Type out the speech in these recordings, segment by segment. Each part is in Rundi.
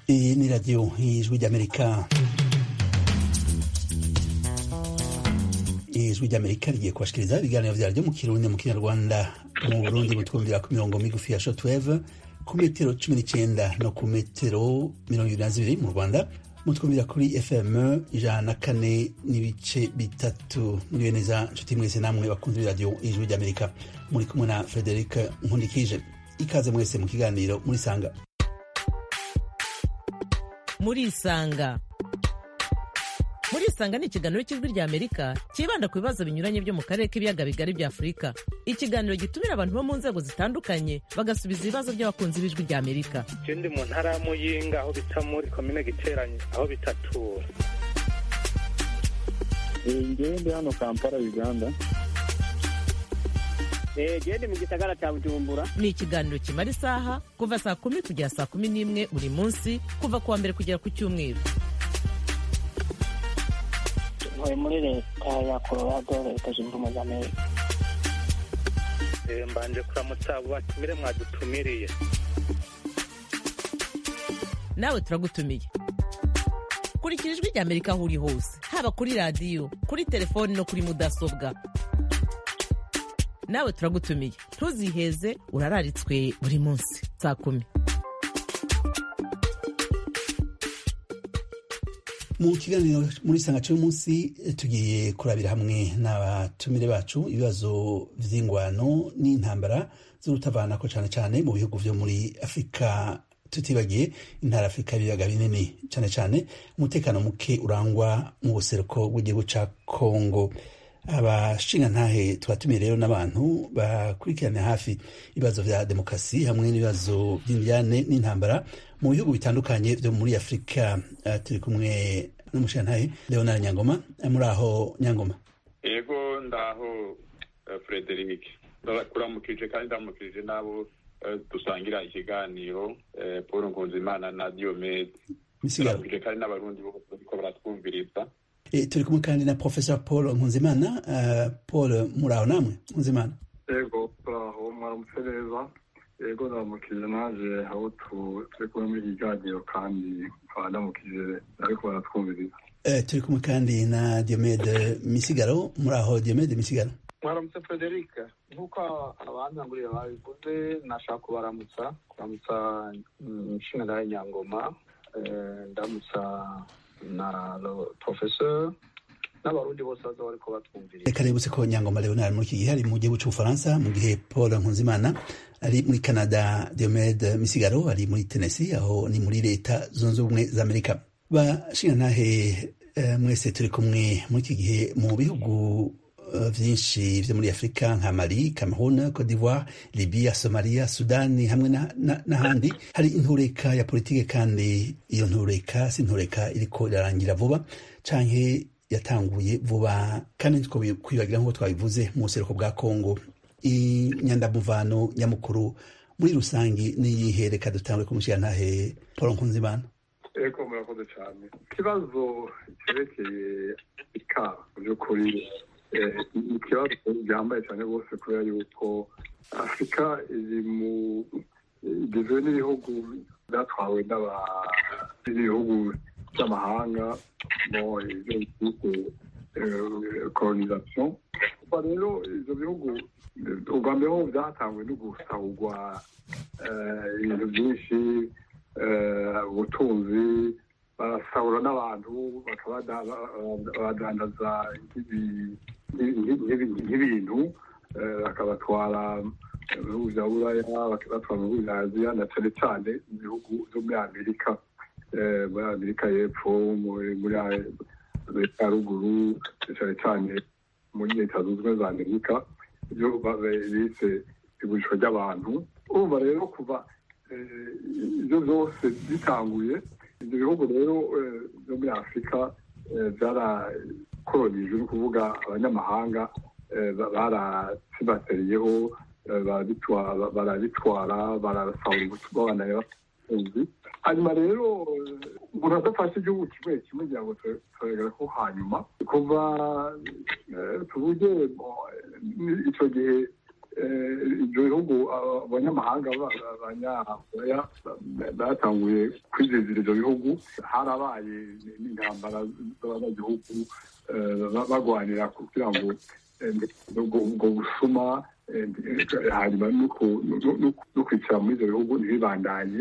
iyi ni radiyo ijwi ry'amerika ijwi ry'amerika rigiye kubashikiriza ibiganiro vyaryo mu kirundi mu kinyarwanda mu burundi mutwumvira ku mirongo migufi ya shortwave ku metero cumi n'icenda no ku metero mirongo ibiri na zibiri mu rwanda mutwumvira kuri fm ijana na kane n'ibice bitatu muriwe neza nshuti mwese namwe bakunze b'iradiyo ijwi ry'amerika muri kumwe na frederic nkundikije ikaze mwese mu kiganiro murisanga murisanga murisanga ni ikiganiro cy'ijwi rya amerika cyibanda ku bibazo binyuranye byo mu karere k'ibiyaga bigari bya afurika ikiganiro gitumira abantu bo mu nzego zitandukanye bagasubiza ibibazo by'abakunzi b'ijwi rya amerika je ndi mu ntara ya muyinga aho bita muri komine giteranye aho bitatura ngewe ndi hano kampala uganda gende mu gisagara cya bujumbura ni ikiganiro kimara isaha kuva saa kumi kugera saa kumi n'imwe buri munsi kuva ku wa mbere kugera ku cyumweru ntuye muri leta ya colorado leta zunze ubumwe za amerika Eh, mbanje kuramutsa abo batumire mwadutumiriye nawe turagutumiye kurikira ijwi rya amerika aho uri hose haba kuri radiyo kuri telefoni no kuri mudasobwa nawe turagutumiye ntuziheze urararitswe buri munsi saa kumi mu kiganiro muri sanga cy'umunsi tugiye kurabira hamwe n'abatumire bacu ibibazo vy'ingwano n'intambara z'urutavanako cane cane mu bihugu vyo muri afurika tutibagiye intara afurika y'ibiyaga binini cane cane umutekano muke urangwa mu buseruko bw'igihugu ca kongo abashingantahe twatumiye rero n'abantu bakurikirana hafi ibibazo vya demokarasi hamwe n'ibibazo vy'indyane n'intambara mu bihugu bitandukanye vyo muri afurika uh, turi kumwe n'umushingantahe leonard nyangoma Eh, muri aho nyangoma yego ndaho eh, frederic kuramukije kandi ndamukije n'abo eh, dusangira ikiganiro eh, paul nkunzimana na diomede misigaro turamukije kandi n'abarundi bose bariko baratwumviriza Eh, turi kumwe kandi na professor paul nkunzimana uh, paul muri aho namwe nkunzimana yego turaho mwaramutse neza yego ndamukije naje aho tu- turi kumwe muri iki kiganiro kandi nkaba ndamukije ariko baratwumviriza Eh, turi kumwe kandi na diomede misigaro muri aho diomede misigaro mwaramutse frederic nk'uko abantangurira babivuze nashaka kubaramutsa kuramutsa nshinga nyangoma eh, ndamutsa na lo- professeur n'abarundi bose baza bariko batwumviriza reka rebutse ko nyangoma leonard muri iki gihe ari mu gihugu c'ubufaransa mu gihe paul nkunzimana ari muri canada diomede misigaro ari muri tennessee aho ni muri leta zunze ubumwe za amerika bashingantahe eh, mwese turi kumwe muri iki gihe mu bihugu eh, vyinshi vyo muri afurika nka mali cameroon cote d'ivoire libya somalia sudani hamwe na- na- n'ahandi hari intureka ya politike kandi iyo ntureka si intureka iriko irarangira vuba canke yatanguye vuba kandi ntitwo kwibagira nk'uko twabivuze mu buseruko bwa kongo inyandamuvano nyamukuru muri rusangi n'iyihe reka dutangure kumushirantahe paul nkunzimana yego murakoze cyane ikibazo cyerekeye ika mu by'ukuri eh, ni ikibazo gihambaye cyane rwose kubera yuko afurika iri mu igizwe n'ibihugu byatwawe n'aba- n'ibihugu by'amahanga mo ibyo bita kolonisation kuva rero ibyo bihugu eh, ubwa mbere ho byatangwe no gusahurwa eh, ibintu byinshi eh, ubutunzi barasahura n'abantu bakabadandaza nk'ibintu eh, bakabatwara mu bihugu bya buraya bakabatwara mu bihugu bya aziya na cyane cyane mu bihugu byo muri amerika eh, muri amerika y'epfo muri muri amerika ya ruguru cyane cyane muri leta zunze ubumwe za amerika ibyo ba- bise igurishwa ry'abantu urumva rero kuva eh, ibyo byose bitanguye ibyo bihugu rero eh, byo muri afurika eh, byarakolonijwe ni ukuvuga abanyamahanga eh, ba- baratsibatiriyeho eh, barabitwa- barabitwara barasahura ubutumwa banayabatuzi hanyuma rero eh, umuntu adafashe igihugu kimwe kimwe kugira ngo turegere ko hanyuma kuva eh, tuvuge mo, eh, icyo gihe ibyo bihugu abanyamahanga abanyakoreya batanguye kwizezera ibyo bihugu harabaye n'intambara z'abanyagihugu bagwanira kugira ngo ubwo busuma hanyuma no kwicara muri ibyo bihugu ntibibandanye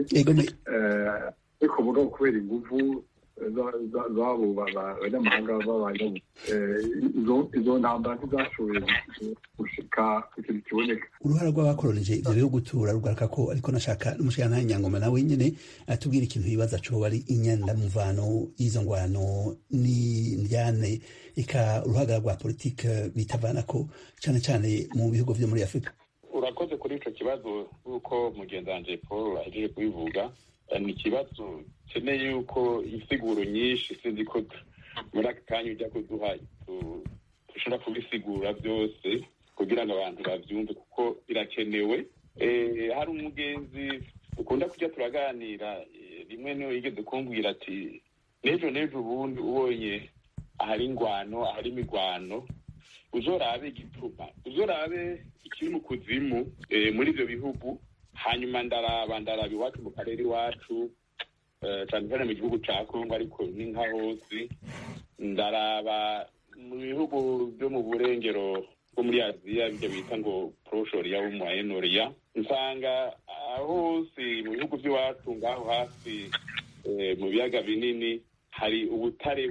ariko mugabo kubera inguvu zabo abanyamahanga b'abanyabu izo ntambara ntizashoboye gushika ku kintu kiboneka uruhara rw'abakoronije ivyo bihugu turarugaruka ko ariko nashaka n'umushikana nyangoma nawe nyene atubwira ikintu yibaza coba ari inyandamuvano y'izo ngwano n'indyane eka uruhagara rwa politike bitavanako cane cane mu bihugu vyo muri afurika urakoze kuri ico kibazo nk'uko mugenzi wanje paul ahejeje kubivuga ni ikibazo keneye yuko insiguro nyinshi sinzi ko muri aka kanya ujya kuduha dushobora kubisigura byose kugira ngo abantu babyumve kuko birakenewe hari umugenzi dukunda kujya turaganira rimwe niyo yigeze kumbwira ati n'ejo n'ejo ubundi ubonye ahari ingwano ahari imigwano uzorabe igituma uzorabe ikiri mu kuzimu muri ibyo bihugu hanyuma ndaraba ndaraba iwacu mu karere iwacu cyane cyane mu gihugu cya kongo ariko ni nka hose ndaraba mu bihugu byo mu burengero bwo muri aziya ibyo bita ngo poroshoriya wo mu ayenoriya nsanga hose mu bihugu by'iwacu ngaho hasi mu biyaga binini hari ubutare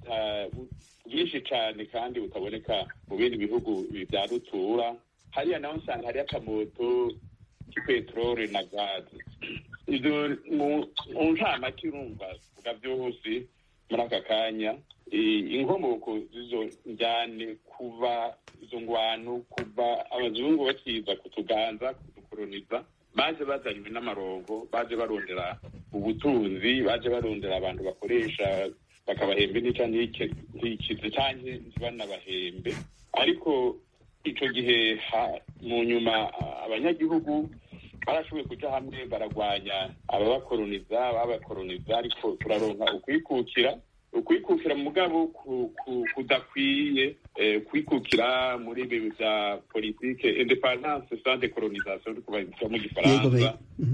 bwinshi cyane kandi butaboneka mu bindi bihugu bya rutura hariya naho nsanga hariyo akamoto k'ipeteroli na gaze ibyo mu ncamake urumva vuga byose muri aka kanya inkomoko z'izo njyane kuva izo ngwano kuva abazungu bakiza kutuganza kudukoroniza baje bazanywe n'amarongo baje barondera ubutunzi baje barondera abantu bakoresha bakabahembe nica ntikize canke ntibanabahembe ariko ico gihe mu nyuma abanyagihugu barashoboye kuja hamwe baragwanya ababakoroniza babakoroniza ariko turaronka ukwikukira ukwikukira mugabo kudakwiye kwikukira muri ibi bya politike independance sans decolonisation uri kubaza mu gifaransa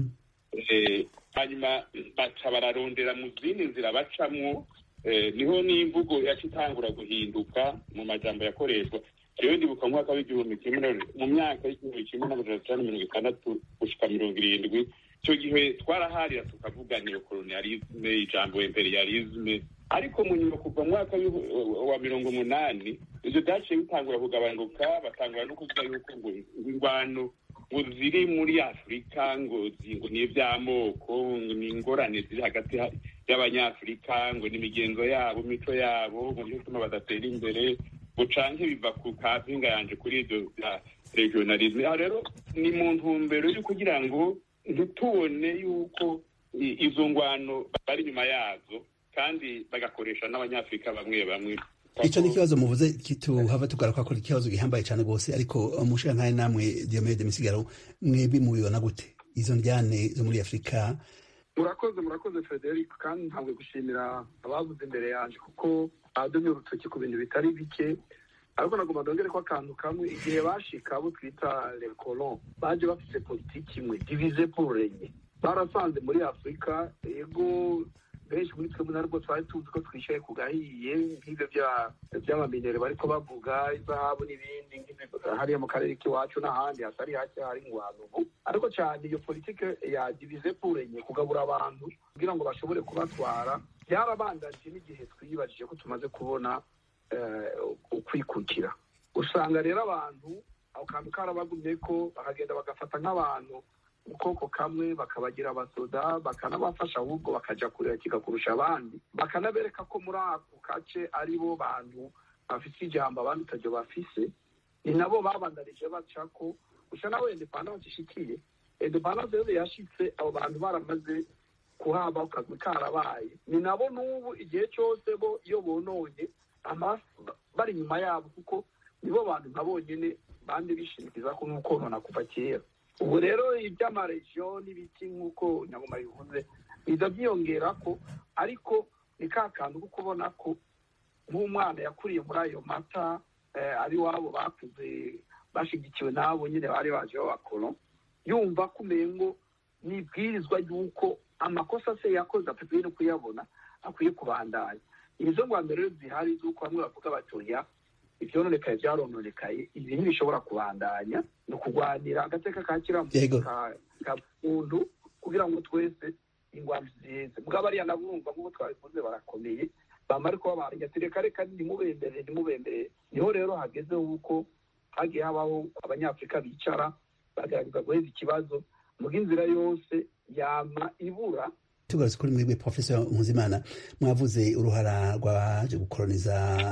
hanyuma baca bararondera mu zindi nzira bacamwo niho n'imvugo yaca itangura guhinduka mu majambo yakoreshwa jewe ndibuka mwaka w'igihumbi kimwe mu myaka y'igihumbi kimwe n'amajana atanu mirongo itandatu gushika mirongo irindwi icyo gihe twaraharira tukavuga neokolonialisme ijambo imperialisme ariko mu nyuma kuva mu mwaka wa mirongo umunani ivyo vyaciye bitangura kugabanuka batangura no kuvuga yuko ngo ingwano ngo ziri muri afurika ngo ngo ni ivy'amoko ni ingorane ziri hagati y'abanyafurika ngo ni imigenzo yabo imico yabo ngo niyo ituma badatera imbere ngo canke biva ku kampinga yanje kuri ivyo vya regionalisme aha rero ni mu ntumbero yo kugira ngo ntitubone yuko izo ngwano bari inyuma yazo kandi bagakoresha n'abanyafurika bamwe bamwe ico ni ikibazo muvuze kituhava tugaruka ko ikibazo gihambaye cane rwose ariko mushira ntaye namwe Diomede Misigaro mwebwe mubibona gute izo ndyane zo muri afurika murakoze murakoze frederic kandi ntabwo gushimira abavuze imbere yanje kuko badomye urutoki ku bintu bitari bike ariko nagomba ndongere ko akantu kamwe igihe bashika abo twita le colon baje bafise politiki imwe divize pour renye barasanze muri afurika yego benshi muri twebwe narwo twari tuzi ko twishaye ku gahiye nk'ibyo by'amaminere bariko bavuga izahabu n'ibindi hariya mu karere k'iwacu n'ahandi hatari hake hari ingwano ubu ariko cyane iyo politike ya divize pour renye kugabura abantu kugira ngo bashobore kubatwara byarabandanije n'igihe twiyibajije ko tumaze kubona ukwikukira usanga rero abantu ako kantu karabagumye ko bakagenda bagafata nk'abantu ubwoko kamwe bakabagira abasoda bakanabafasha ahubwo bakaja kureka kurusha abandi bakanabereka ko muri ako gace ari bo bantu bafise ijambo abandi utaryo bafise ni nabo babandanije baca ko gusa nawe indepandanse ishikiye indepandanse rero yashitse abo bantu baramaze kuhaba akazi karabaye ni nabo n'ubu igihe cyose bo iyo bononye bari inyuma yabo kuko nibo bantu nka bonyine bandi bishimikiza ko n'ukonona kuva kera ubu rero iby'amaregiyo n'ibiti nk'uko nyagoma bivuze biza byiyongera ko ariko ni ka kantu ko kubona ko nk'umwana yakuriye muri ayo mata ari wabo bakuze bashigikiwe n'abo nyine bari baje b'abakoro yumva ko umengo ni ibwirizwa ry'uko amakosa se yakoze atakwiye no kuyabona akwiye kubandanya izo ngwambere rero zihari z'uko bamwe bavuga batoya ivyononekaye vyarononekaye ibi ntibishobora kubandanya ni ukugwanira agateka ka Yego. kiramuntu ka- ka muntu kugira ngo twese ingwambi ziheze mugabo ariya nabumva nk'uko twabivuze barakomeye bama ariko babarenya ati reka reka ntimubembere ntimubembere niho rero hageze uko hagiye habaho abanyafurika bicara bagerageza guheza ikibazo muga inzira yose yama ibura tugarutse kuri mwebwe professor nkuzimana mwavuze uruhara rwaje gukoroniza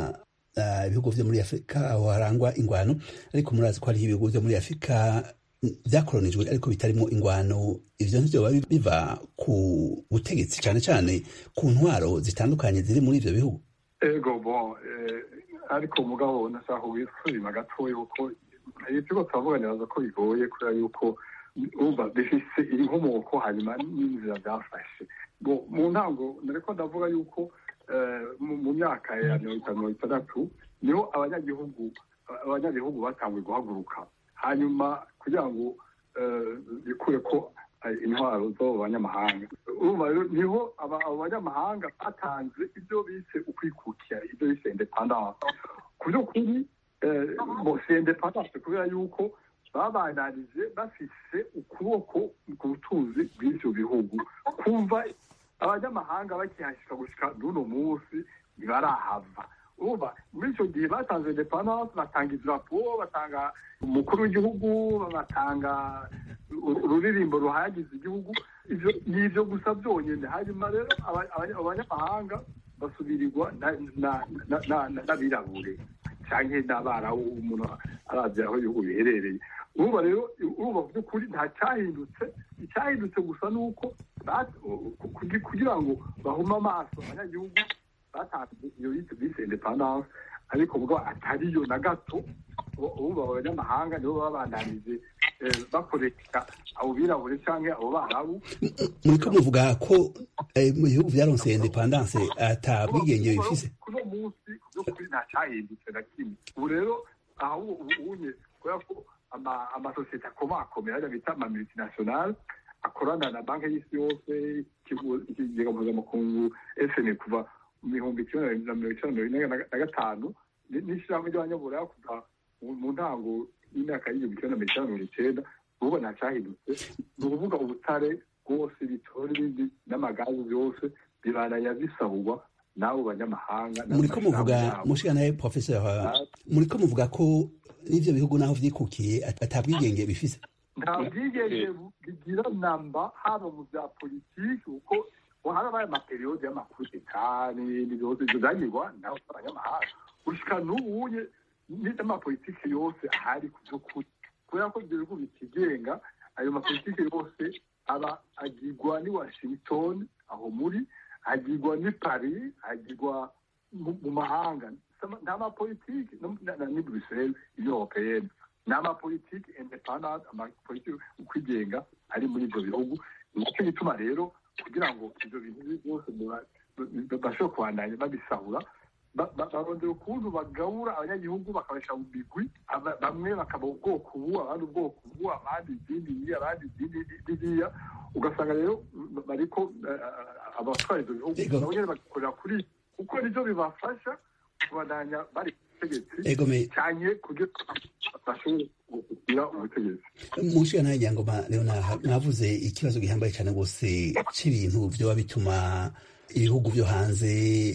ah, ibihugu vyo muri afurika aho harangwa ingwano ariko murazi ko hariho ibihugu vyo muri afurika mm, vyakoronijwe ariko bitarimo ingwano ivyo ntivyoba bi- biva ku butegetsi cane cane ku ntwaro zitandukanye ziri muri ivyo bihugu ego bon eh, ariko mugabo nashaka wisubima gatoya kuko ibyo turavuga niraza ko bigoye kubera yuko umva bifise inkomoko hanyuma n'inzira byafashe Bo, mu ntango nariko ndavuga yuko eh, mu mu myaka ya mirongo itanu mirongo itandatu niho abanyagihugu abanyagihugu batanguye guhaguruka hanyuma kugira ngo eh, bikure ko eh, intwaro zo mu banyamahanga urumva rero niho aba- abo banyamahanga batanze ibyo bise ukwikukira ibyo bise independance ku by'ukuri eh, bo si independance kubera yuko babananije bafise ukuboko ku butunzi bw'ivyo bihugu kumva abanyamahanga bakihashika gushika n'uno munsi ntibarahava urumva muri icyo gihe batanze independance batanga idarapo batanga umukuru w'igihugu batanga uru- ururirimbo ruhayagiza igihugu ivyo ni ivyo gusa byonyine hanyuma rero aba- aba- abanyamahanga basubirirwa na- na- na- na- na- n'abirabure canke n'abarabu umuntu aravye aho ibihugu biherereye urumva rero urumva mu by'ukuri nta cyahindutse icyahindutse gusa ni uko ba- ku- kugi- kugira ngo bahume amaso abanyagihugu batanze iyo bise bise independance ariko mugabo atariyo na gato ubu abanyamahanga nibo baba bandanije eh, bakoresha abo birabure canke abo barabu muriko muvuga ko eh, mu bihugu vyaronse independance ata bwigenge bifise kuno munsi by'ukuri nta cyahindutse na kimwe ubu rero aho ubunye kubera ko ama- amasosiyete akomakomeye ajya bita ama multinational akorana na banki y'isi yose ikigo- ikigega mpuzamakungu fm kuva mu bihumbi kimwe na mirongo icyenda na mirongo ine na- na gatanu ni- n'ishyirahamwe ry'abanyaburaya kuva mu- mu ntango y'imyaka y'igihumbi kimwe na mirongo icyenda na mirongo icyenda ubu nta cyahindutse ni ukuvuga ubutare bwose bitoro n'ibindi n'amagazi byose bibaraya bisahurwa n'abo banyamahanga muriko muvuga n'amashirahamwe yabo. mushikanaye professor muriko muvuga ko n'ivyo bihugu naho vyikukiye at- ata bwigenge bifise nta bwigenge bigira namba haba mu bya politiki kuko harabaye amaperiyode y'amakudeta n'ibindi byose ibyo byagirwa nawe abanyamahanga gushika n'ubuye n'amapolitiki yose ahari ku by'ukuri kubera ko ibyo bihugu bitigenga ayo mapolitiki yose aba agirwa ni washington aho muri agirwa ni paris agirwa mu- mu mahanga nta mapolitiki no- na- na- ni bruxelles union européenne ni amapolitiki independant amapolitiki ukwigenga ari muri ibyo bihugu nicyo gituma rero kugira ngo ibyo bintu byose biba- bi- bashobore kubandanya babisahura ba- ba- barondera ukuntu bagabura abanyagihugu bakabasha mu migwi aba- bamwe bakaba ubwoko ubu abandi ubwoko ubu abandi izindi iyi abandi izindi biriya ugasanga rero bariko eh, abatwara ibyo bihugu Ego. nabo nyene bagikorera kuri kuko nivyo bibafasha kubandanya bari ku butegetsi ego me cyane kugira bashobore kugira ubutegetsi mushikanaye nyangoma leonard mwavuze ikibazo gihambaye cyane rwose c'ibintu vyoba bituma ibihugu vyo hanze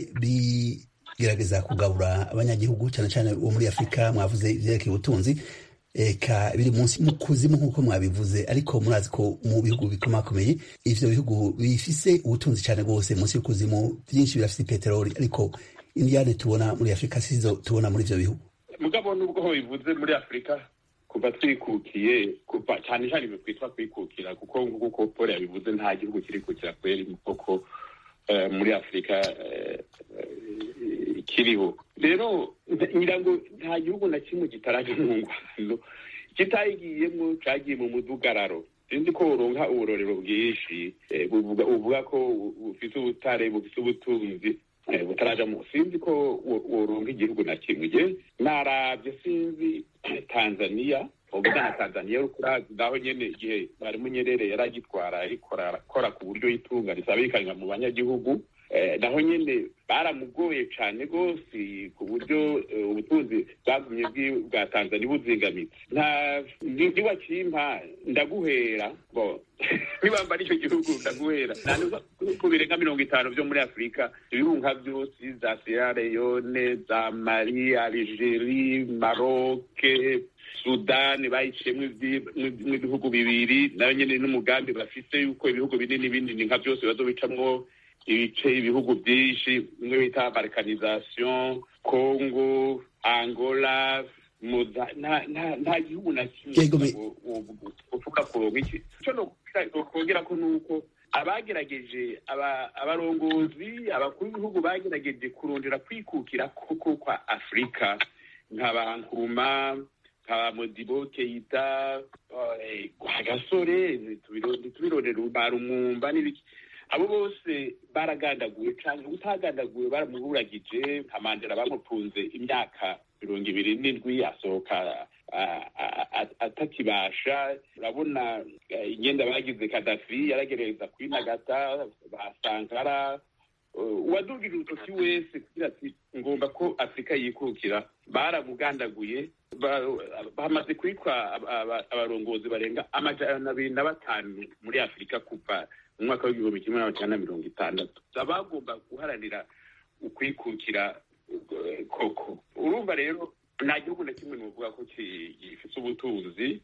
bigerageza kugabura abanyagihugu cyane cyane bo muri afurika mwavuze ivyerekeye ubutunzi eka biri munsi mu kuzimu nk'uko mwabivuze ariko murazi ko mu bihugu bikomakomeye ivyo bihugu bifise ubutunzi cyane rwose munsi y'ukuzimu byinshi birafise peteroli ariko indiyane tubona muri afurika sizo tubona muri ivyo bihugu mugabo nubwo ho bivuze muri afurika kuva twikukiye kuva cyane cyane ibyo twitwa kwikukira kuko nk'uko paul yabivuze nta gihugu kirikukira kweri koko eh, muri afurika eh, eh, kiriho rero ngira ngo nta gihugu na kimwe kitaraje mu ngwano kitayigiyemo cagiye mu mudugararo sinzi ko uronka uburorero bwinshi eh, buvuga uvuga ko bufite ubutare bufite ubutunzi butarajamo sinzi ko woronka igihugu na kimwe narabye sinzi tanzania uvuga na tanzania urukurazi naho nyene igihe mwarimu nyerere yari agitwara ikora ku buryo yitunga risabikanywa mu banyagihugu naho nyene baramugoye cane rwose ku buryo ubutunzi bwagumye bwa tanzania buzingamitse nta niwakimpa ndaguhera bo nibamba n'icyo gihugu ndaguhera ku birenga mirongo itanu vyo muri afurika ibirunga vyose za sierra leone za mali algerie maroke sudani bayiciyemo ibihugu bibiri nayo nyene n'umugambi bafise yuko ibihugu binini binini nka vyose bazobicamwo ibice ibihugu byinshi bimwe bita balkanization congo angola nta gihugu na kimwe uvuga kuronka iki ico nokongera ko nuko abagerageje abarongozi abakuru b'ibihugu bagerageje kurondera kwikukira koko kwa afurika nkaba nkuruma nkaba modibo keita agasore ntitubirondera barumwumva n'ibiki abo bose baragandaguwe cyane utagandaguwe baramuburagije nka mandela bamutunze imyaka mirongo ibiri n'indwi asohoka atakibasha urabona ingenda bagize kadafi yaragerageza kwinagata ba sankara uwadugije urutoki wese kugira ati ngomba ko afurika yikukira baramugandaguye bamaze kwitwa abarongozi barenga amajana abiri na batanu muri afurika kuva mu mwaka w'igihumbi kimwe n'amajana na mirongo itandatu abagomba guharanira ukwikukira koko urumva rero nta gihugu na kimwe nuvuga ko gifite ubutunzi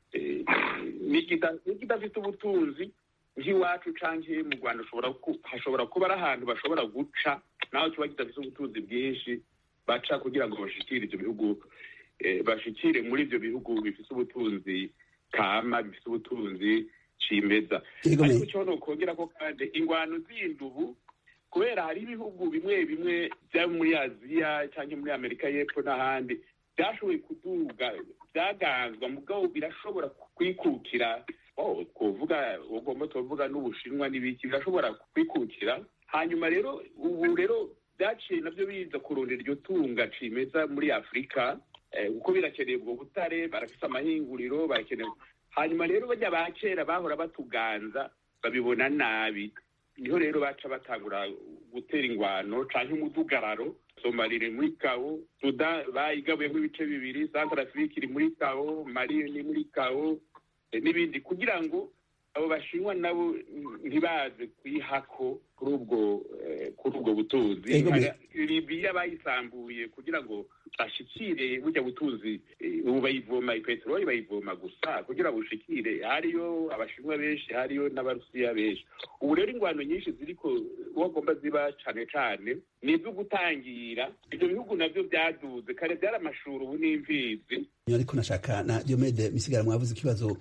n'ikidafite ubutunzi nk'iwacu canke mu rwanda hashobora kuba ari ahantu bashobora guca naho kiba kidafite ubutunzi bwinshi baca kugira ngo bashikire ivyo bihugu bashikire muri ivyo bihugu bifite ubutunzi kama bifite ubutunzi cimeza ariko ico nokongera ko kandi ingwano zindi ubu kubera hari ibihugu bimwe bimwe vya muri aziya cyangwa muri amerika y'epfo n'ahandi byashoboye kuduga byaganzwa mugabo birashobora kwikukira twovuga ugomba tuvuga n'ubushinwa n'ibiki birashobora kwikukira hanyuma rero ubu rero byaciye nabyo biza kurondera iryo tunga cimeza muri afurika kuko birakeneye ubwo butare barafise amahinguriro barakeneye hanyuma rero bajya ba kera bahora batuganza babibona nabi niho rero baca batangura gutera ingwano canke umudugararo somali iri muri kawo sudan bayigabuyemo ibice bibiri centre afrique iri muri kawo mali ni muri kawo n'ibindi kugira ngo abo bashinwa nabo ntibaze kwihako kuri ubwo kuri ubwo butunzi libiya bayisambuye kugira ngo bashikire burya butunzi ubu bayivoma ipeteroli bayivoma gusa kugira ngo bushikire hariyo abashinwa benshi hariyo n'abarusiya benshi ubu rero ingwano nyinshi ziriko bagomba ziba cane cane ni izo gutangira ivyo bihugu navyo vyaduze kare vyari amashuri ubu n'imfizi ariko nashaka na diomede misigara mwavuze ikibazo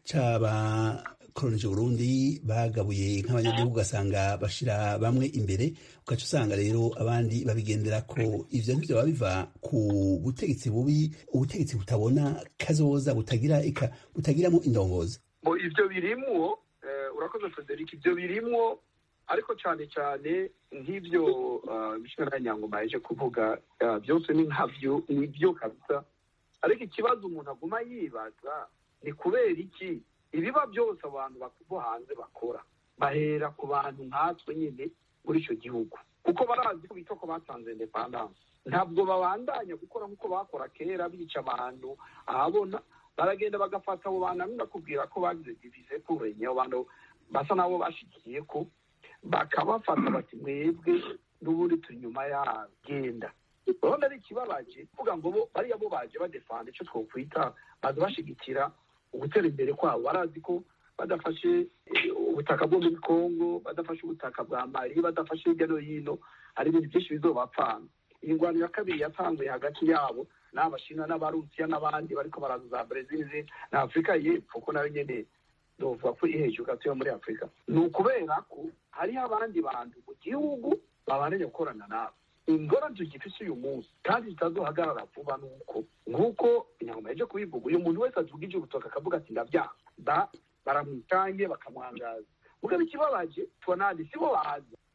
c'aba kolonije Burundi bagabuye nk'abanyagihugu ugasanga bashira bamwe imbere ugaca usanga rero abandi babigendera ko ivyo ntivyo baba biva ku butegetsi bubi ubutegetsi butabona kazoza butagira ika butagiramo indongozi ivyo birimwo urakoze Frederic ivyo birimwo ariko cyane cyane nk'ivyo bishobora nyangoma yaje kuvuga byose ni nkavyo nivyo kabisa ariko ikibazo umuntu aguma yibaza ni kubera iki ibiba byose abantu bo hanze bakora bahera ku bantu nkatwe nyine muri icyo gihugu kuko barazi ko bita ko batanze indepandanse ntabwo babandanya gukora nk'uko bakora kera bica abantu ahabona baragenda bagafata abo bantu hamwe bakubwira ko bagize divize kurenye abo bantu basa n'abo bashikiye ko bakabafata bati mwebwe n'ubundi turi inyuma yabo genda urabona ari ikibabaje kuvuga ngo bo bariya bo baje badefanda icyo twokwita baza bashigikira ugutera imbere kwabo barazi ko badafashe ubutaka bwo muri congo badafashe ubutaka bwa mali badafashe hirya no hino hari ibintu byinshi bizobapfana iyi ngwano ya kabiri yatanguye hagati yabo n'abashinwa n'abarusiya n'abandi bariko baraza za brezil na afurika y'epfo ko nayo nyene novuga ko iri hejuru gatoya muri afurika ni ukubera ko hariho abandi bantu mu gihugu babananye gukorana nabo ingorane tugifise uyu munsi kandi zitazohagarara vuba nuko nk'uko inyama yaje kubivuga uyu muntu wese adugije urutoka akavuga ati ndavyaha baramwitange bakamwangaza mugabo ikibabaje tubonandi sibo baza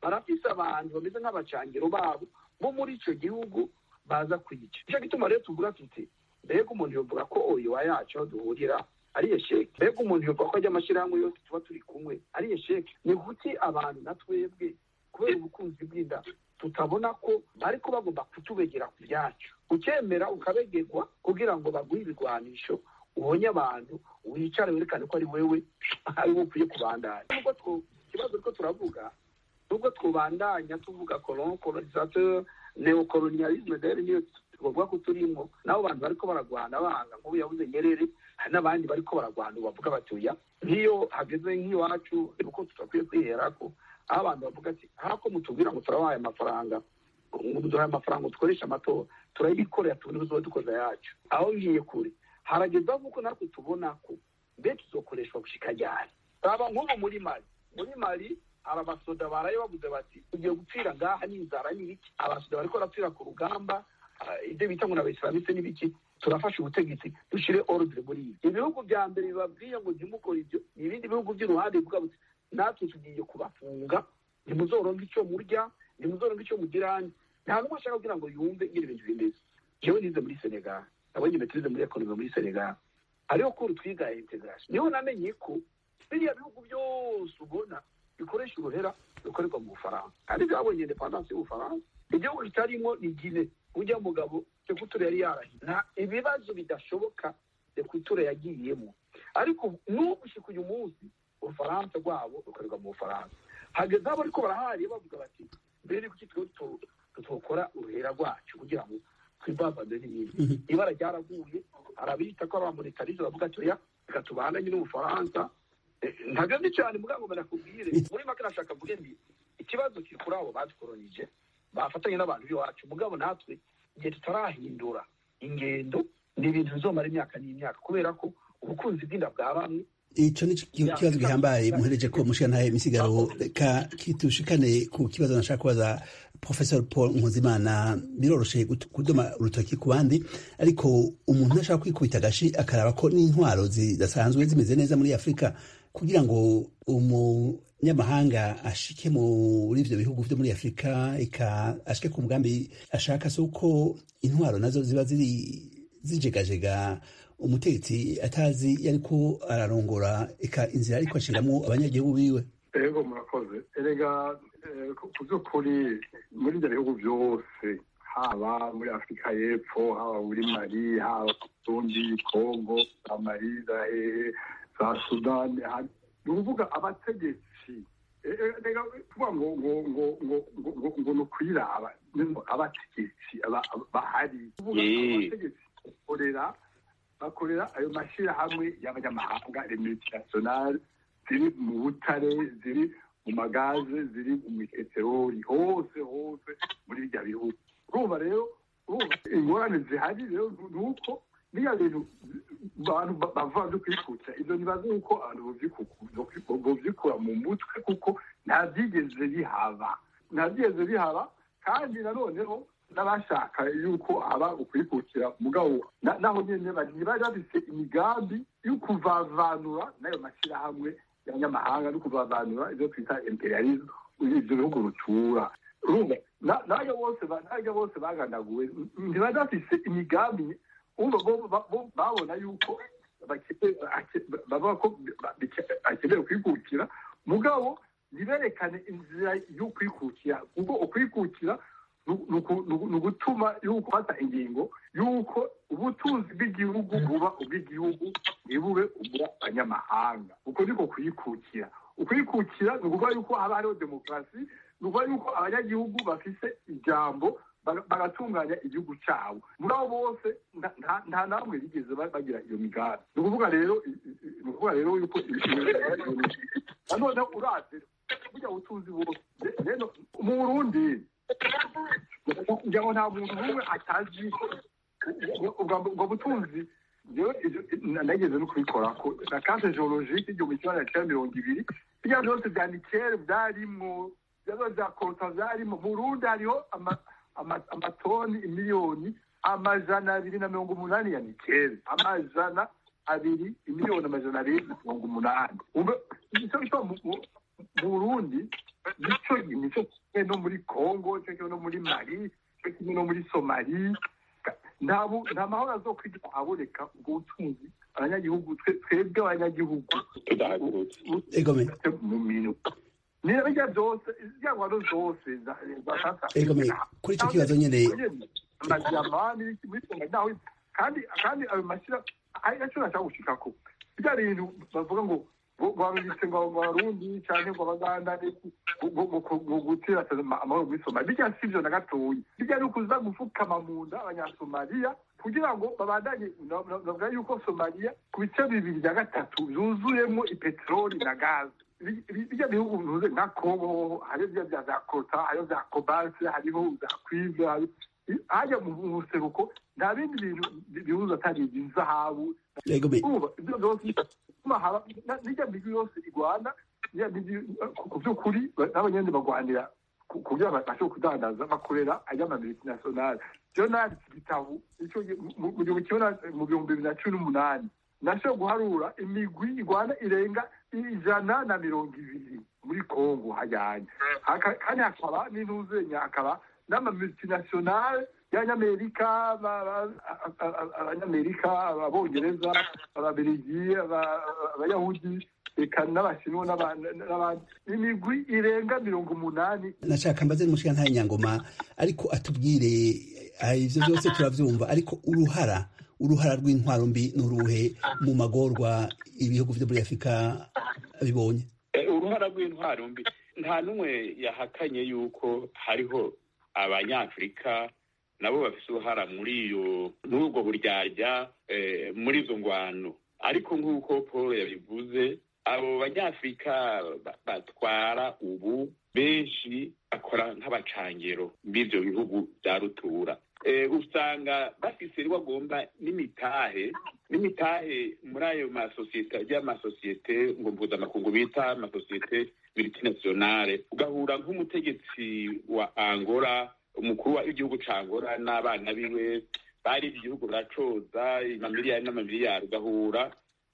barafise abantu bameze nk'abacangiro babo bo muri ico gihugu baza kwica nico gituma rero tuvuga tuti mbega umuntu yovuga ko oyowa yacu aho duhurira ari esheke mbega umuntu yovuga ko ajya amashyirahamwe yose tuba turi kumwe ari esheke ni kuki abantu na twebwe kubera ubukunzi bw'inda tutabona ko ariko bagomba kutubegera ku byacu ukemera ukabegerwa kugira ngo baguhe ibigwanisho ubonye abantu wicare werekane ko ari wewe ari wo ukwiye kubandanya nubwo two ikibazo ariko turavuga nubwo twubandanya tuvuga colon colonisateur neocolonialisme dere niyo tuvuga ko turimo nabo bantu bariko baragwana banga nk'ubu yabuze nyerere hari n'abandi bariko baragwana bavuga bati oya nk'iyo hageze nk'iwacu uko tudakwiye kwiherako aho abantu bavuga ati hako mutubwira ngo turabahaye amafaranga duhaye amafaranga dukoresha amatora turayikorera tubone tuzoba dukoza yacu aho ngiye kure harageza nk'uko natwe tubona ko mbe tuzokoreshwa gushika ryari raba nk'ubu muri mali muri mali hari abasoda baraye bavuze bati tugiye gupfira ngaha n'inzara n'ibiki abasoda bariko barapfira ku rugamba ibyo bita ngo n'abayisilamise n'ibiki turafasha ubutegetsi dushire ordre muri ibi ibihugu bya mbere bibabwiye ngo ntimukore ibyo ni ibindi bihugu by'uruhande bivuga buti natwe tugiye kubafunga ntimuzoronka icyo murya ntimuzoronka icyo mugiranye nta n'umwe ashaka kugira ngo yumve nyine ibintu bimeze jewe nize muri senegal nabonye metirize muri ekonomi muri senegal hariho kuru twiga integration niho namenye ko biriya bihugu byose ubona bikoresha uruhera rukorerwa mu bufaransa kandi byabonye independance y'ubufaransa igihugu kitarimo ni gine ujya mugabo sekuture yari yarahiye nta ibibazo bidashoboka sekuture yagiyemo ariko n'ubu ushika uyu munsi ubufaransa rwabo rukorerwa mu bufaransa hageze abo ariko barahariye bavuga bati mbere kuki twe tutokora uruhera rwacu kugira ngo twibambane n'ibindi ibara ryaraguye arabita ko abamonetarize bavuga ati oya reka tubananye n'ubufaransa ntagandi cyane mugabo nakubwire muri make nashaka mvuge nti ikibazo kiri kuri abo badukoronije bafatanye n'abantu b'iwacu mugabo natwe igihe tutarahindura ingendo ni ibintu bizomara imyaka n'imyaka kubera ko ubukunzi bw'inda bwa bamwe ico ni ikibazo gihambaye muhereje ko mushikana misigaro ka kitushikane ku kibazo nashaka kubaza professor paul nkuzimana biroroshe kudoma urutoki ku bandi ariko umuntu ashaka kwikubita agashi akaraba ko n'intwaro zidasanzwe zimeze neza muri afurika kugira ngo umunyamahanga ashike muri ivyo bihugu vyo muri afurika eka ashike ku mugambi ashaka si uko intwaro nazo ziba ziri zijegajega umutegetsi atazi yariko ararongora eka inzira ariko ashiramwo abanyagihugu biwe ego murakoze erega ku by'ukuri muri ibyo bihugu byose haba muri afurika y'epfo haba muri mali haba burundi kongo za mali za hehe za sudani ni ukuvuga abategetsi reka tuvuga ngo ngo ngo ngo ngo ngo ni ukwiraba abategetsi bahari kuvuga abategetsi bakorera bakorera ayo mashyirahamwe y'abanyamahanga remultinationale ziri mu butare ziri mu magaze ziri mu peteroli hose hose muri bijya bihugu urumva rero ingorane zihari rero ni uko niya bintu abantu bava byo kwikutsa ibyo ntibazi uko abantu bovyikura mu mutwe kuko nta byigeze bihaba nta byigeze bihaba kandi nanoneho n'abashaka yuko haba ukwikukira mugabo naho nyene ntibari bafise imigambi yo kuvavanura n'ayo mashyirahamwe y'abanyamahanga no kuvavanura ibyo twita imperialisme ivyo bihugu rutura urumva n'ayo bose n'ayo bose bagandaguwe ntibari bafise imigambi babona yuko bavuga ko bakeneye kwikukira mugabo ntiberekane inzira yo kwikukira kuko ukwikukira ni ugutuma yuko fata ingingo yuko ubutunzi bw'igihugu buba ubw'igihugu ntibube ubw'abanyamahanga uko niko kwikukira ukwikukira ni ukuvuga yuko haba hariho demokarasi ni ukuvuga yuko abanyagihugu bafise ijambo bagatunganya igihugu cyabo muri abo bose nta namwe bigeze bagira iyo migambi ni ukuvuga rero ni ukuvuga rero yuko nanone uraze burya butunzi bwose rero mu burundi kugira ngo nta muntu n'umwe atazi ubwo butunzi nageze no kubikora ko na kante geologike igihumbi kimwe magana cyenda mirongo ibiri biriya byose bya nikere byarimwo bya bya kota byarimo mu burundi hariho amatoni imiliyoni amajana abiri na mirongo umunani ya nikeli amajana abiri imiliyoni amajana abiri na mirongo umunani nicyo gituma mu burundi nicyo nicyo kimwe no muri congo nicyo kimwe no muri mali nicyo kimwe no muri somali nta bu- nta mahoro azokwigera ahaboneka ubwo butunzi abanyagihugu twe- twebwe abanyagihugu tudahagurutse egome mu minwe ni bijya byose zya ngwano zose za- za sasa egome kuri icyo kibazo nyine amajyama n'ibiki muri songa nawe kandi kandi ayo mashyira ari nacyo nashaka gushikako bya bintu bavuga ngo ngo babibitse ngo ngo abarundi cyangwa ngo abaganda n'iki, ngo- ngo- ngo- ngo gutera amahoro muri somaliya bijya si byo na gatoya bijya ni ukuza gufukama mu nda abanyasomaliya kugira ngo babandanye bavuga yuko somaliya ku bice bibiri bya gatatu byuzuyemo ipeteroli na gaze Bi- bi- bijya bihugu bivuze nka kongo hariho bya bya za kota hariho za kobalse hariho za kwive hari- hajya mu mu buseruko nta bindi bintu bi- bihuza atari izahabu egome ubu ibyo byose bituma haba na- n'ijya migwi yose igwana ya migwi ku- ku by'ukuri ba- n'abanyandi bagwanira ku- kugira ngo babashe kudandaza bakorera ay'amamultinationale byo nanditse igitabo icyo gihe mu- mu gihumbi kimwe na- mu bihumbi bibiri na cumi n'umunani nashoboye guharura imigwi igwana irenga ijana na mirongo ibiri muri kongo hajyanye Haka- kandi hakaba n'intuzenya hakaba n'amamultinationale y'abanyamerika ba- ba- a- a- a- abanyamerika abongereza ababirigi aba- abayahudi eka n'abashinwa n'aba- n'abandi imigwi irenga mirongo umunani nashaka mbaze n'umushinga ntayo nyangoma ariko atubwire ah, ivyo byose turavyumva ariko uruhara uruhara rw'intwaro mbi n'uruhe mu magorwa ibihugu vyo muri afurika bibonye Eh, uruhara rw'intwaro mbi nta n'umwe yahakanye yuko hariho abanyafurika nabo bafite uruhara muri iyo muri ubwo buryarya eh, muri izo ngwano ariko nk'uko paul yabivuze abo banyafurika ba- batwara ubu benshi bakora nk'abacangero b'ibyo bihugu bya rutura Eh, usanga bafise bagomba n'imitahe n'imitahe muri ayo masosiyete ajya amasosiyete ngo mpuzamakungu bita amasosiyete multinationale ugahura nk'umutegetsi wa angola umukuru w'igihugu ca angola n'abana biwe bari igihugu baracoza amamiliyari n'amamiliyari ugahura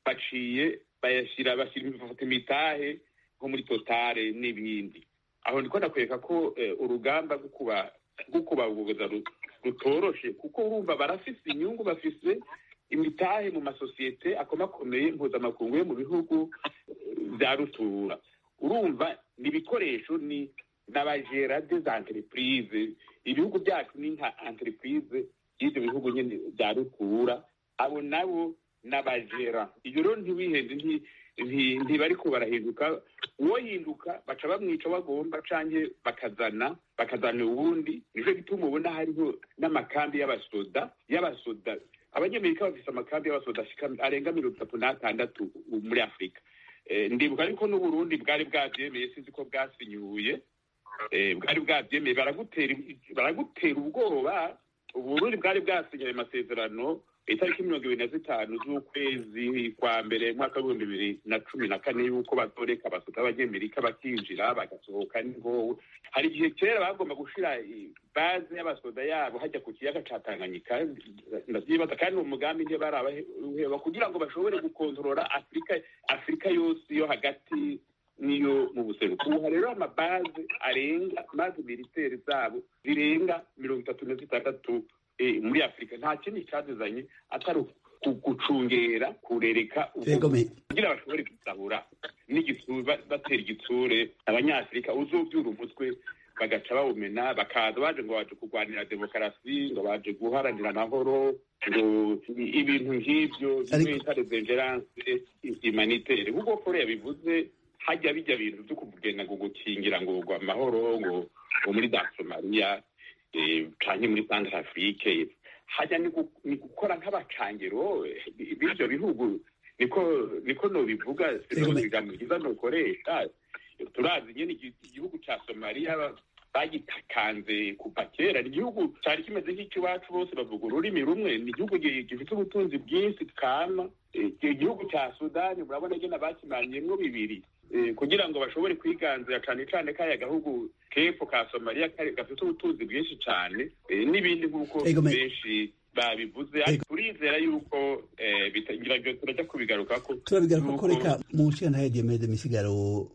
baciye bayashyira bashyira bafata imitahe nko muri totale n'ibindi aho ndiko ndakwereka ko eh, urugamba rwo kuba rwo kubabuza ru- rutoroshe kuko urumva barafise inyungu bafise imitahe mu masosiyete akomakomeye mpuzamakungu yo mu bihugu eh, vya rutura urumva ni ibikoresho ni n'abagera des entreprise ibihugu byacu ni nka entreprise y'ivyo bihugu nyene vya rutura abo nabo n'abagera iyo rero ntiwihende nti- nti- ntibariko barahinduka uwo hinduka baca bamwica bagomba canke bakazana bakazana uwundi nico gituma ubona hariho n'amakambi y'abasoda y'abasoda abanyamerika bafise amakambi y'abasoda ashika arenga mirongo itatu n'atandatu muri afurika Eh, ndibuka ariko n'uburundi bwari bwavyemeye sinzi ko bwasinyuye eh, bwari bwavyemeye baragutera baragutera ubwoba uburundi bwari bwasinye ayo masezerano itariki mirongo ibiri na zitanu z'ukwezi kwa mbere mwaka w'ibihumbi bibiri na cumi na kane yuko bazoreka abasoda b'abanyamerika bakinjira bagasohoka niho hari igihe kera bagomba gushira i- baze y'abasoda yabo hajya ku kiyaga ca tanganyika ndavyibaza kandi uwo mugambi ntibarabaheba kugira ngo bashobore gukontorora afurika afurika yose yo hagati niyo mu buseruko ubu hari rero amabaze arenga maze militeri zabo zirenga mirongo itatu na zitandatu eh, muri afurika nta kindi cyazizanye atari ku- gucungera kurereka ubwo egome kugira bashobore gusahura n'igitsure ba- batera igitsure abanyafurika uzobyura umutwe bagaca bawumena bakaza baje ngo baje kurwanira demokarasi ngo baje guharanira amahoro ngo i- ibintu nk'ibyo Ariko- bimwe bita revengerance humanitaire nk'uko paul yabivuze hajya bijya bintu byo kugenda ngo gukingira ngo ngo amahoro ngo ngo muri za somaliya eh, canke muri centre afrique hajya ni gu- ni gukora nk'abacangero eh, b'ivyo bihugu niko niko nobivuga sinobigamo byiza nokoresha turazi nyene igi- igihugu ca somaliya ba- bagitakanze kuva kera ni igihugu cari kimeze nk'icy'iwacu bose bavuga ururimi rumwe ni igihugu gi- gifite ubutunzi bwinshi kama Eh, igihugu ca sudani murabona gena bakimanyemwo bibiri Eh, kugira ngo bashobore kwiganzira cane cane kaya gahugu kepfo ka somaliya kari- gafite ubutunzi bwinshi cane eh, n'ibindi nk'uko Ego me- benshi babivuze ariko turizera yuko eh, bita- ngira ngo turajya kubigarukako turabigaruka ko Nuko- reka mu nshinga ntayo diomede misigaro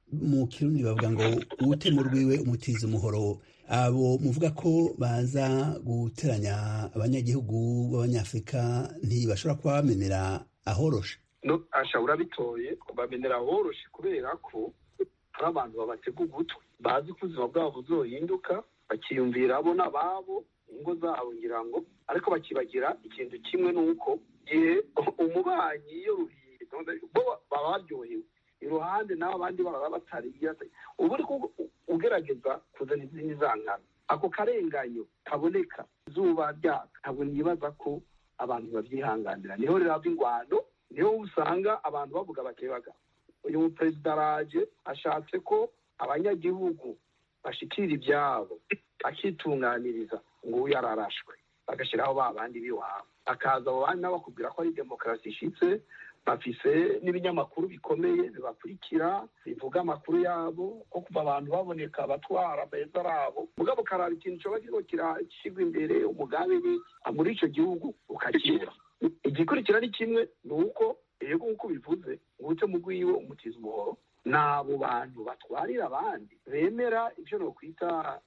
mu kirundi bavuga ngo uwutema urwiwe umutiza umuhoro abo muvuga ko baza guteranya abanyagihugu b'abanyafurika ntibashobora kuba bamenera ahoroshe no asha urabitoye bamenera ahoroshe kubera ko hari abantu babatega ugutwi bazi ko ubuzima bwabo buzohinduka bakiyumvira abo n'ababo ingo zabo ngira ngo ariko bakibagira ikintu kimwe ni uko igihe umubanyi iyo ruhiye bo baba baryohewe iruhande n'abo abandi baba batariye ubu uri ugerageza kuzana izindi zankana ako karenganyo kaboneka izuba ryaka ntabwo nibaza ko abantu babyihanganira niho rero hava ingwano niho usanga abantu bavuga bakebaga uyu muperezida araje ashatse ko abanyagihugu bashikira ibyabo akitunganiriza ngo uyu yararashwe bagashyiraho ba bandi b'iwabo akaza abo bandi bakubwira ko ari demokarasi ishitse bafise n'ibinyamakuru bikomeye bibakurikira bivuga amakuru yabo ko kuva abantu baboneka abatwara beza arabo mugabo karaba ikintu coba kiriko kirashyirwa imbere umugambi ni muri ico gihugu ukakibura igikurikira ni kimwe ni uko yego nk'uko bivuze ngo mu rwiwe umutiza umuhoro ni abo bantu batwarira abandi bemera ibyo nokwita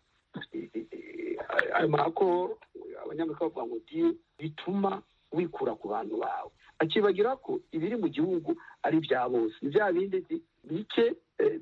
ayo makoro abanyamerika bavuga ngo diye bituma wikura ku bantu bawe akibagira ko ibiri mu gihugu ari ibya bose ni bya bindi bike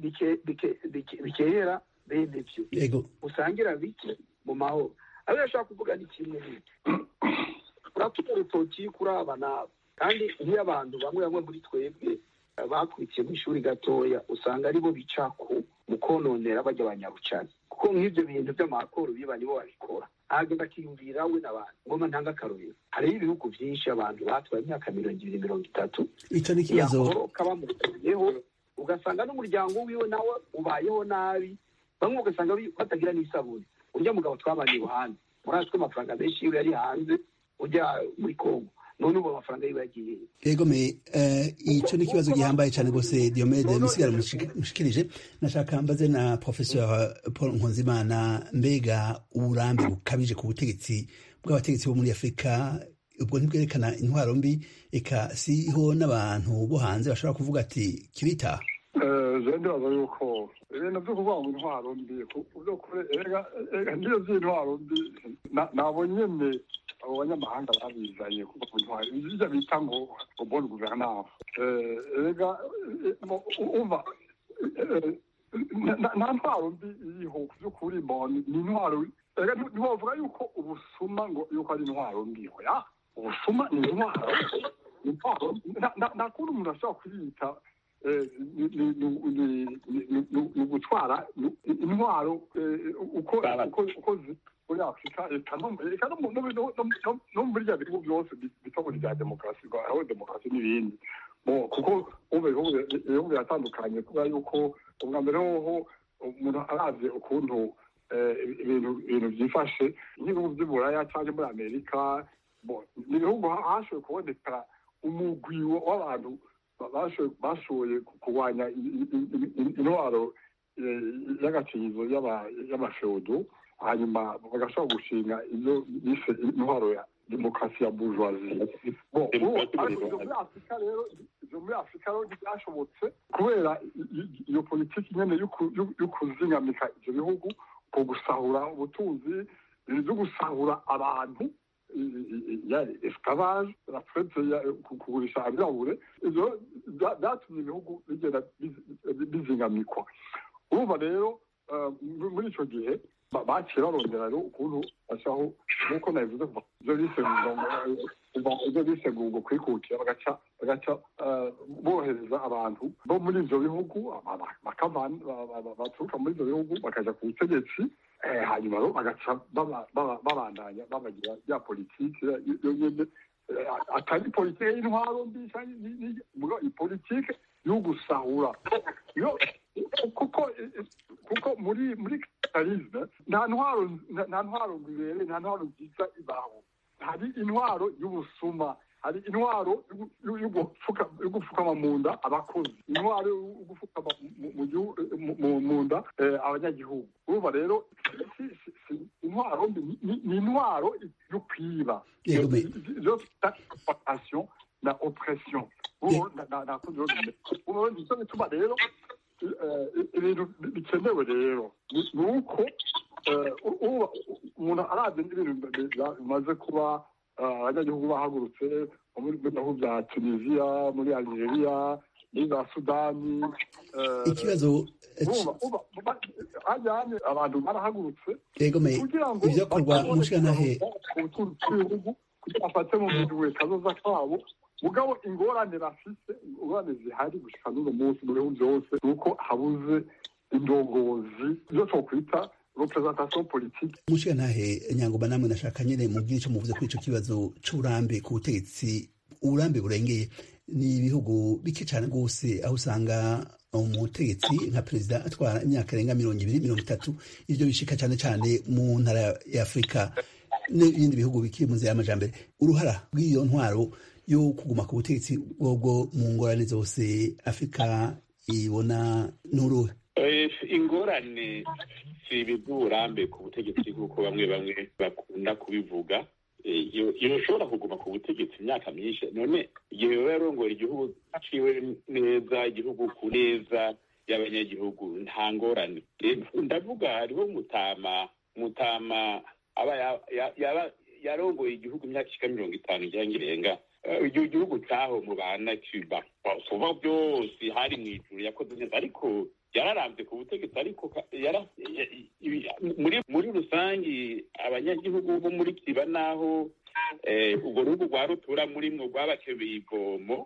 bikehera bene byo usangira bike mu mahoro abo yashaka kuvuga ni kimwe n'iki uratuma urutoki kuri aba n'aba kandi nk'iyo abantu bamwe bamwe muri twebwe bakurikiye mu ishuri gatoya usanga aribo bica ku mu kononera bajya abanyarucani kuko nk'ibyo bintu by'amakoro biba nibo babikora ahagenda akiyumvira we n'abantu ngoma ntanga akarorero hariho ibihugu byinshi abantu batwaye imyaka mirongo ibiri mirongo itatu icyo ni ikibazo bamutuyeho ugasanga n'umuryango wiwe nawe ubayeho nabi bamwe ugasanga batagira n'isabune urya mugabo twabanye iruhande muri ko amafaranga menshi yiwe yari hanze ujya muri kongo none ubu amafaranga yiwe yagiye yego me icyo ni ikibazo gihambaye cyane rwose diomede misigaro mushikirije nashaka mbaze na professeur paul nkunzimana mbega uburambe bukabije ku butegetsi bw'abategetsi bo muri afurika ubwo ntibwerekana intwaro mbi eka siho n'abantu bo hanze bashobora kuvuga ati kibitaha je ndibaza yuko ibintu byo kuvuga ngo intwaro mbi byo kure ega ndiyo by'intwaro mbi nabo nyene abo banyamahanga babizanye kuva ku ntwaro ibyo bita ngo bonne gouvernance ega umva nta ntwaro mbi iriho by'ukuri ni intwaro ntiwavuga yuko ubusuma ngo yuko ari intwaro mbi oya ubusuma ni intwaro nta kundi umuntu ashobora kuyita ni ugutwara intwaro uko muri afurika reka no muri bya bihugu byose bita muri bya demokarasi aho demokarasi n'ibindi kuko ibihugu biratandukanye kubera yuko ubwa mbere hoho umuntu arazi ukuntu ibintu byifashe nk'ibihugu by'uburaya cyangwa muri amerika ni ibihugu hashoboye kuboneka umugwi w'abantu bashoboye kurwanya intwaro y'agacinyizo y'amafeudo hanyuma bagashobora gushinga ibyo bise intwaro ya demokarasi ya bourgeoisie muri afurika rero ibyo muri afurika rero byashobotse kubera iyo politiki nyine yo kuzingamika ibyo bihugu ku gusahura ubutunzi byo gusahura abantu esclavage la traite kugurisha abirabure ivyo byatumye ibihugu bigenda bizingamikwa urumva rero muri ico gihe baciye barondera rero ukuntu bashaho nk'uko nabivuze ivyo bise ivyo bise ngo kwikukira bagaca bagaca bohereza abantu bo muri ivyo bihugu baturuka muri ivyo bihugu bakaja ku butegetsi hanyuma rero bagaca babandanya babagira ya politiki yo nyene atari politiki y'intwaro mbi cyangwa politiki yo gusahura kuko kuko muri muri kapitalisme nta ntwaro nta ntwaro ngwibere nta ntwaro nziza ibaho hari intwaro y'ubusuma hari intwaro yo gupfukama mu nda abakozi intwaro yo gupfukama mu nda abanyagihugu urumva rero intwaro ni intwaro yo kwiba yo bita exploitation na oppression nico bituma rero ibintu bikenewe rero ni uko umuntu arabye n'ibintu bimaze kuba abanyagihugu bahagurutse muri bihugu bya tunisiya muri algeria muri za sudani ikibazo hajyanye abantu barahagurutse egome ibyo korwa umushirantahe ubutunzi bw'ibihugu kugira bafate mu minwe kazoza kabo mugabo ingorane bafise ingorane zihari gushika n'uno munsi mu bihugu byose ni uko habuze indongozi ibyo twokwita representation politique umushirantahe nyangoma namwe nashaka nyine mubwire ico muvuze kuri ico kibazo c'uburambe ku butegetsi uburambe burengeye ni ibihugu bike cyane rwose aho usanga umutegetsi nka perezida atwara imyaka irenga mirongo ibiri mirongo itatu ibyo bishika cyane cyane mu ntara ya afurika n'ibindi bihugu bikiri mu nzira y'amajambere uruhara rw'iyo ntwaro yo kuguma ku butegetsi bwobwo mu ngorane zose afurika ibona n'uruhe ingorane si ibidurambe ku butegetsi nk'uko bamwe bamwe bakunda kubivuga iyo ushobora kuguma ku butegetsi imyaka myinshi none igihe baba yarongora igihugu ciwe neza igihugu ku neza y'abanyagihugu nta ngorane ndavuga hariho mutama mutama aba yarongoye igihugu imyaka ishika mirongo itanu ijyanye irenga igihe igihugu cyaho mu bana cuba kuva byose hari mu ijuru yakoze neza ariko yararambye ku butegetsi ariko muri rusange abanyagihugu bo muri kiba naho urwo rugo rwa rutura muri mwo rwabakebeye ivomo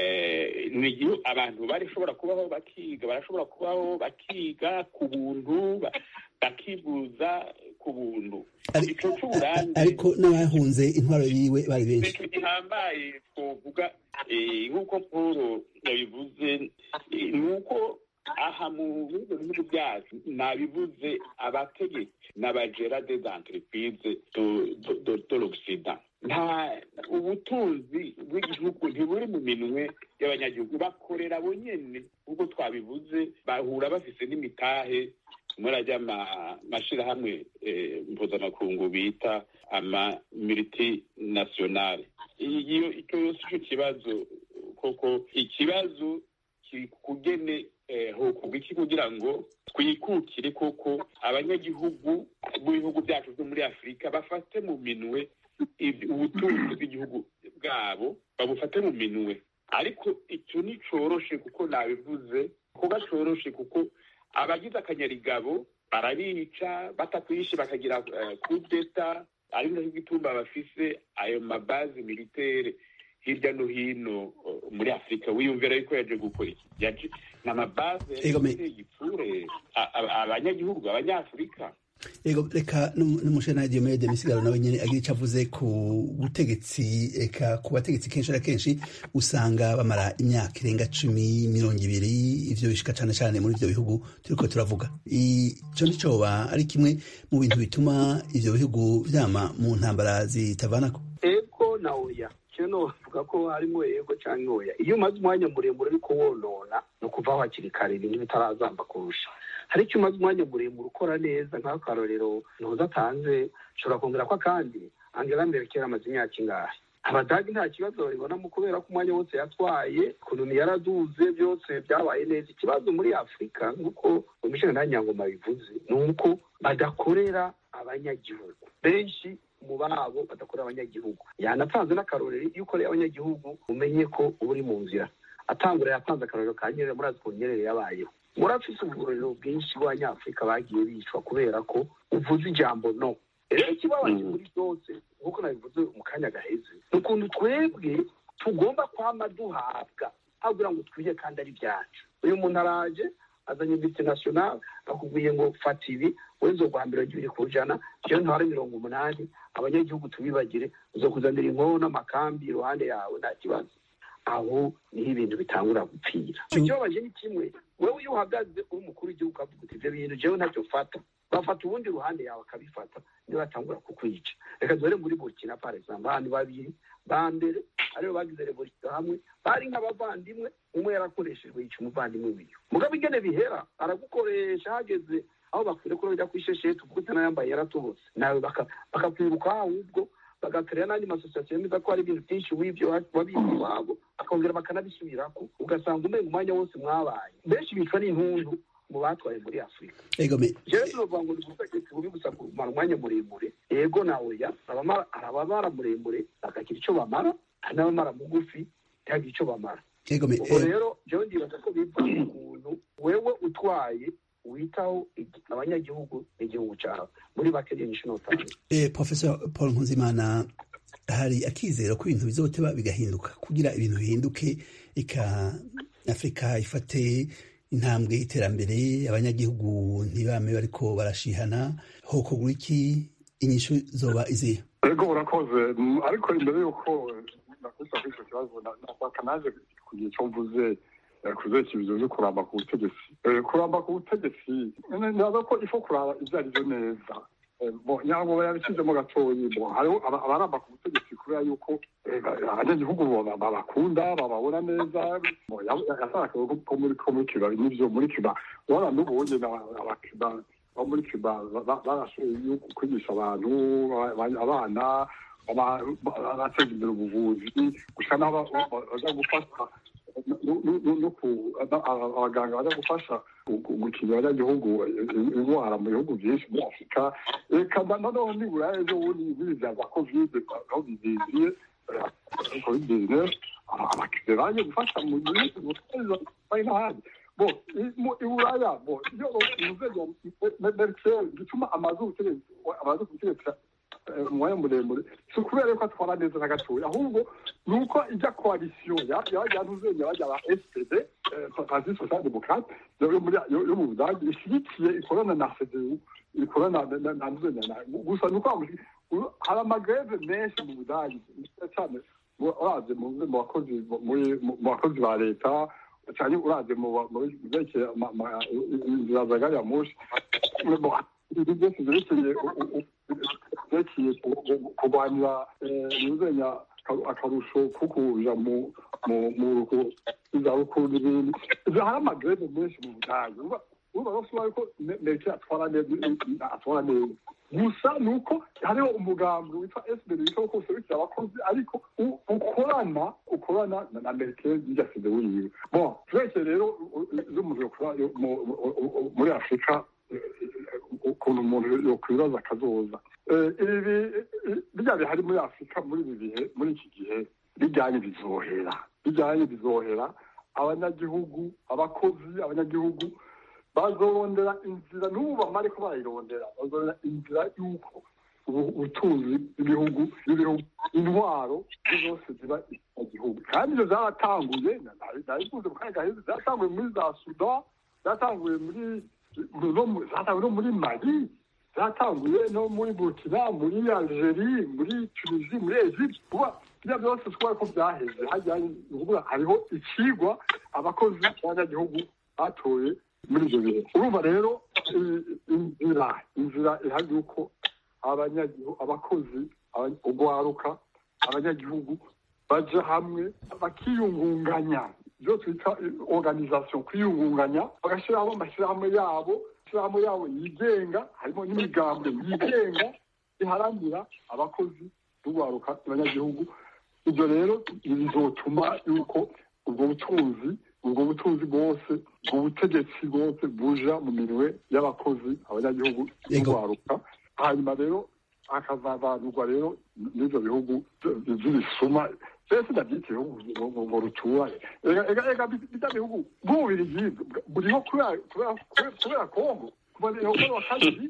abantu barashobora kubaho bakiga barashobora kubaho bakiga ku buntu bakivuza ku buntu ico c'uburambe ariko n'abahunze intwaro yiwe bari benshi ico gihambaye twovuga nk'uko paul yabivuze ni uko aha mu bindi bihugu byacu nabivuze abategetsi n'abagera des entreprises de l'occident nta ubutunzi bw'igihugu ntiburi mu minwe y'abanyagihugu bakorera bo nyene ubwo twabivuze bahura bafise n'imitahe muri ajya amashirahamwe mpuzamakungu bita ama multinationale iyo icyo yose ico kibazo koko ikibazo kiri kugene hokorwa iki kugira ngo twikukire koko abanyagihugu b'ibihugu byacu byo muri afurika bafate mu minwe ubutunzi bw'igihugu bwabo babufate mu minwe ariko icyo nticoroshe kuko nabivuze kuba coroshe kuko abagize akanyarigabo barabica batakwishe bakagira kudeta ari nacyo gituma bafise ayo mabazi militere hirya no hino muri afurika wiyumvira yuko yaje gukora iki yaje ni amabaze y'igitsure abanyagihugu abanyafurika ego reka n'umushana Diomede Misigaro nawe nyene agira ico avuze ku butegetsi eka ku bategetsi kenshi na kenshi usanga bamara imyaka irenga cumi mirongo ibiri ivyo bishika cane cane muri ivyo bihugu turiko turavuga ico nicoba ari kimwe mu bintu bituma ivyo bihugu vyama mu ntambara zitavanako ego na oya kino bavuga ko harimo yego cyangwa oya iyo umaze umwanya muremure ariko wonona ni ukuvaho hakiri kare ibintu bitarazamba kurusha hari icyo umaze umwanya muremure ukora neza nk'akarorero ntuza atanze ushobora kongera ko akandi angela merkel amaze imyaka ingahe abadagi nta kibazo babibonamo kubera ko umwanya wose yatwaye ekonomi yaraduze byose byabaye neza ikibazo muri afurika nk'uko umisheni nta nyangoma bivuze ni uko badakorera abanyagihugu benshi mu babo badakorera abanyagihugu yanatanze n'akarorero iyo ukoreye abanyagihugu umenye ko uba uri mu nzira atangura yatanze akarorero ka nyerere murazi ukuntu nyerere yabayeho murafise uburorero bwinshi bw'abanyafurika bagiye bicwa kubera ko uvuze ijambo no rero ikibabaje muri byose nk'uko nabivuze mu kanya gaheze ni ukuntu twebwe tugomba kwama duhabwa abwira ngo twiye kandi ari byacu uyu muntu araje azanye multinational akubwiye ngo fata ibi wenze guha mirongo ibiri ku ijana jewe ntware mirongo umunani abanyagihugu tubibagire uzokuzanira inkono n'amakambi iruhande yawe nta kibazo aho niho ibintu bitangura gupfira ikibabaje ni kimwe wewe iyo uhagaze uri umukuru w'igihugu ukavuga uti ibyo bintu jewe ntacyo fata bafata ubundi ruhande yawe akabifata niyo batangura kukwica reka duhere muri burkina par exemple abantu babiri ba mbere aribo bagize revolisiyo hamwe bari nk'abavandimwe umwe yarakoreshejwe yica umuvandimwe wiwe mugabo ingene bihera aragukoresha hageze aho bakwiye ko bajya kwishesheti kuko utanayambaye yaratobotse nawe bakakwiruka ahubwo bagakorera n'andi masosiyasiyo yemeza ko hari ibintu byinshi w'ibyo wabizi iwabo bakongera bakanabisubirako ugasanga umenya umwanya wose mwabaye benshi bicwa n'intundu mu batwaye muri afurika egome jewe tunovuga ngo ni ubutegetsi bubi gusa kumara umwanya muremure ego na oya abamara- hari abamara muremure bakagira icyo bamara hari n'abamara mugufi ntihagire icyo bamara egome ubwo eh, rero jewe ndibaza ko biva ku muntu wewe utwaye witaho igi- abanyagihugu n'igihugu cyawe muri make niyo nyinshi notanga eh, professor paul nkunzimana hari akizero ko ibintu bizoteba bigahinduka kugira ibintu bihinduke ika afurika ifate intambwe y'iterambere abanyagihugu ntibame bariko barashihana hokogura iki inyishu zoba izihe ego urakoze Mm, ariko imbere y'uko nakusa kuri icyo kibazo na- nashaka naje kugira icyo mvuze eh, ku vyerekezo vyo kuramba ku butegetsi Eh, kuramba ku butegetsi naza ko ifo kuraba ivyo ari vyo neza Eh, bo nyango yabishizemo gatoyi bo hariho aba- abaramba ku butegetsi kubera yuko eh, ba- abanyagihugu baba- babakunda bababona neza Bo, ya- ya- yashaka ko ko muri ko muri kiba n'ivyo muri kiba urabona n'ubonye abakiba bo muri kiba ba- ba- barashoboye kwigisha abantu aba- aba- abana aba- ba- bateza imbere ubuvuzi gusa n'aho ba- ba- baza gufasha no- no- no- no ku- aba- aba- abaganga baza gufasha gu- gu- gukingira abanyagihugu indwara mu bihugu byinshi muri afurika reka na- noneho nibura ejo bundi nk'ibya za kovide aho bizingiye covid bizinesi abakiriya baje gufasha mu gihugu bari n'ahandi bo i- mu- i buraya bo iyo inzego merikeri gituma amazu y'ubutegetsi amazu y'ubutegetsi eh, umwanya muremure si ukubera ko atwara neza na gatoya ahubwo ni uko ijya koalisiyo yantuzenya bajya ba spd parti social demokrate yo muri- yo- yo mu budage ishyigikiye ikorana na cdu ikorana na- na- na ntuzenya na- gusa ni uko bamushi- u- hari amagreve menshi mu budage cyane mu- uraze mu mu bakozi muri- mu bakozi ba leta cyane uraze mu ba- mu byerekeye ama- ama- inzira za gari ya moshi Bo, ibintu byose byerekeye u- u- u- byerekeye ku- ku- kurwanya ntuzenya akarusho ko kuja mu mu mu rugo izabukuru n'ibindi ivyo hari amagreve menshi mu budage Urumva- urumva rwose ubaye ko meke atwara neza atwara neza gusa ni uko hariho umugambi witwa sbd witwa ko userukira abakozi ariko u- ukorana ukorana na- na merkel n'irya sede wiwe bon turekeye rero z'umuntu yokora yo- mu- mu- mu- muri afurika eh, ukuntu umuntu yokwibaza akazoza Eh, ibi eh, birya bihari muri afurika muri ibi bihe muri iki gihe bijyanye bizohera bijyanye bizohera abanyagihugu abakozi abanyagihugu bazorondera inzira n'ubu bamara ko barayirondera bazorondera inzira y'uko ubu- ubutunzi bw'ibihugu n'ibihugu intwaro zose ziba mu gihugu kandi ibyo byaratanguye nabivuze mu kanya gaheze byatanguye muri za sudan byatanguye muri no mu- zatanguye no muri mali zatanguye no muri burkina muri algerie muri tunisie muri egypte kuba ibyo byose twari ko byaheze hajyanye ni ukuvuga hariho ikigwa abakozi b'abanyagihugu batoye muri ibyo bihe urumva rero i- inzira inzira ihari yuko abanyagihugu abakozi aba- ugwaruka abanyagihugu baja hamwe bakiyungunganya ibyo twita organisation kwiyungunganya bagashyiraho amashyirahamwe yabo amashyirahamwe yabo yigenga harimo n'imigambwe yigenga iharanira abakozi n'ugwaruka abanyagihugu ibyo rero bizotuma yuko ubwo butunzi ubwo butunzi bwose ubwo butegetsi bwose buja mu minwe y'abakozi abanyagihugu Yego. n'ugwaruka hanyuma rero hakazavanurwa rero n'ibyo bihugu by'ibisuma mbese ndabyita ibihugu ngo- ngo ruturanye ega ega ega bijya bihugu bw'ububirigi buriho kubera kubera kubera- kubera kongo kuva rero wa kabiri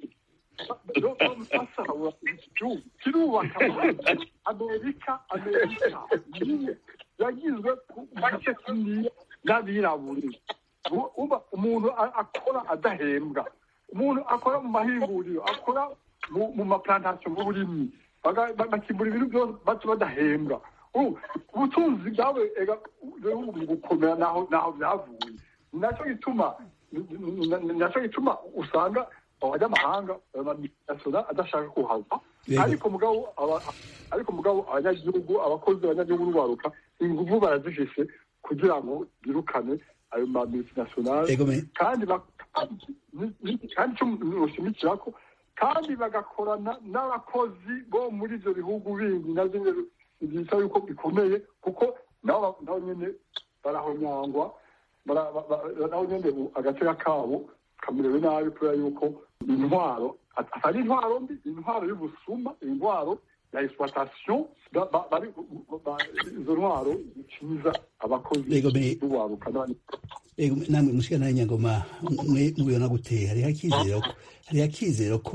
basahura igihugu kirubaka amerika amerika niyo yagizwe ku make kuniya n'abirabure Ubu- uba umuntu a- akora adahembwa umuntu akora mu mahinguriro akora mu mu maplantasiyo mu burimyi baga- ba- bakimbura ibintu byose baca badahembwa Ubu, ubutunzi bwawe ega ibihugu mu gukomera naho naho byavuye Ni nacyo gituma ni- ni- ni nacyo gituma usanga abanyamahanga amasosiyete adashaka kuhava Yego. ariko mugabo aba- ariko mugabo abanyagihugu abakozi abanyagihugu n'ubaruka ingufu barazifise kugira ngo birukane ayo ma multinationale egome kandi bak- ni- ni- kandi icyo noshimikira ko kandi bagakorana n'abakozi bo muri ibyo bihugu bindi nabyo nyine byita yuko bikomeye kuko nabo nabo nyine barahonyangwa bara- ba- ba- nabo nyine ubu agateka kabo kamerewe nabi kubera yuko intwaro at- atari intwaro mbi intwaro y'ubusuma intwaro ya exploitation ba- ba- bari- ba- izo ntwaro zikiza abakozi Yego, me- b'uwaruka n'abandi Ego, namwe mushikana nyangoma mwe mubibona gute hariho akizero ko hariho akizero ko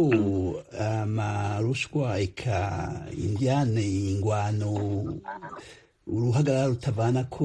amarushwa eka indiane ingwano uruhagarara rutavana ko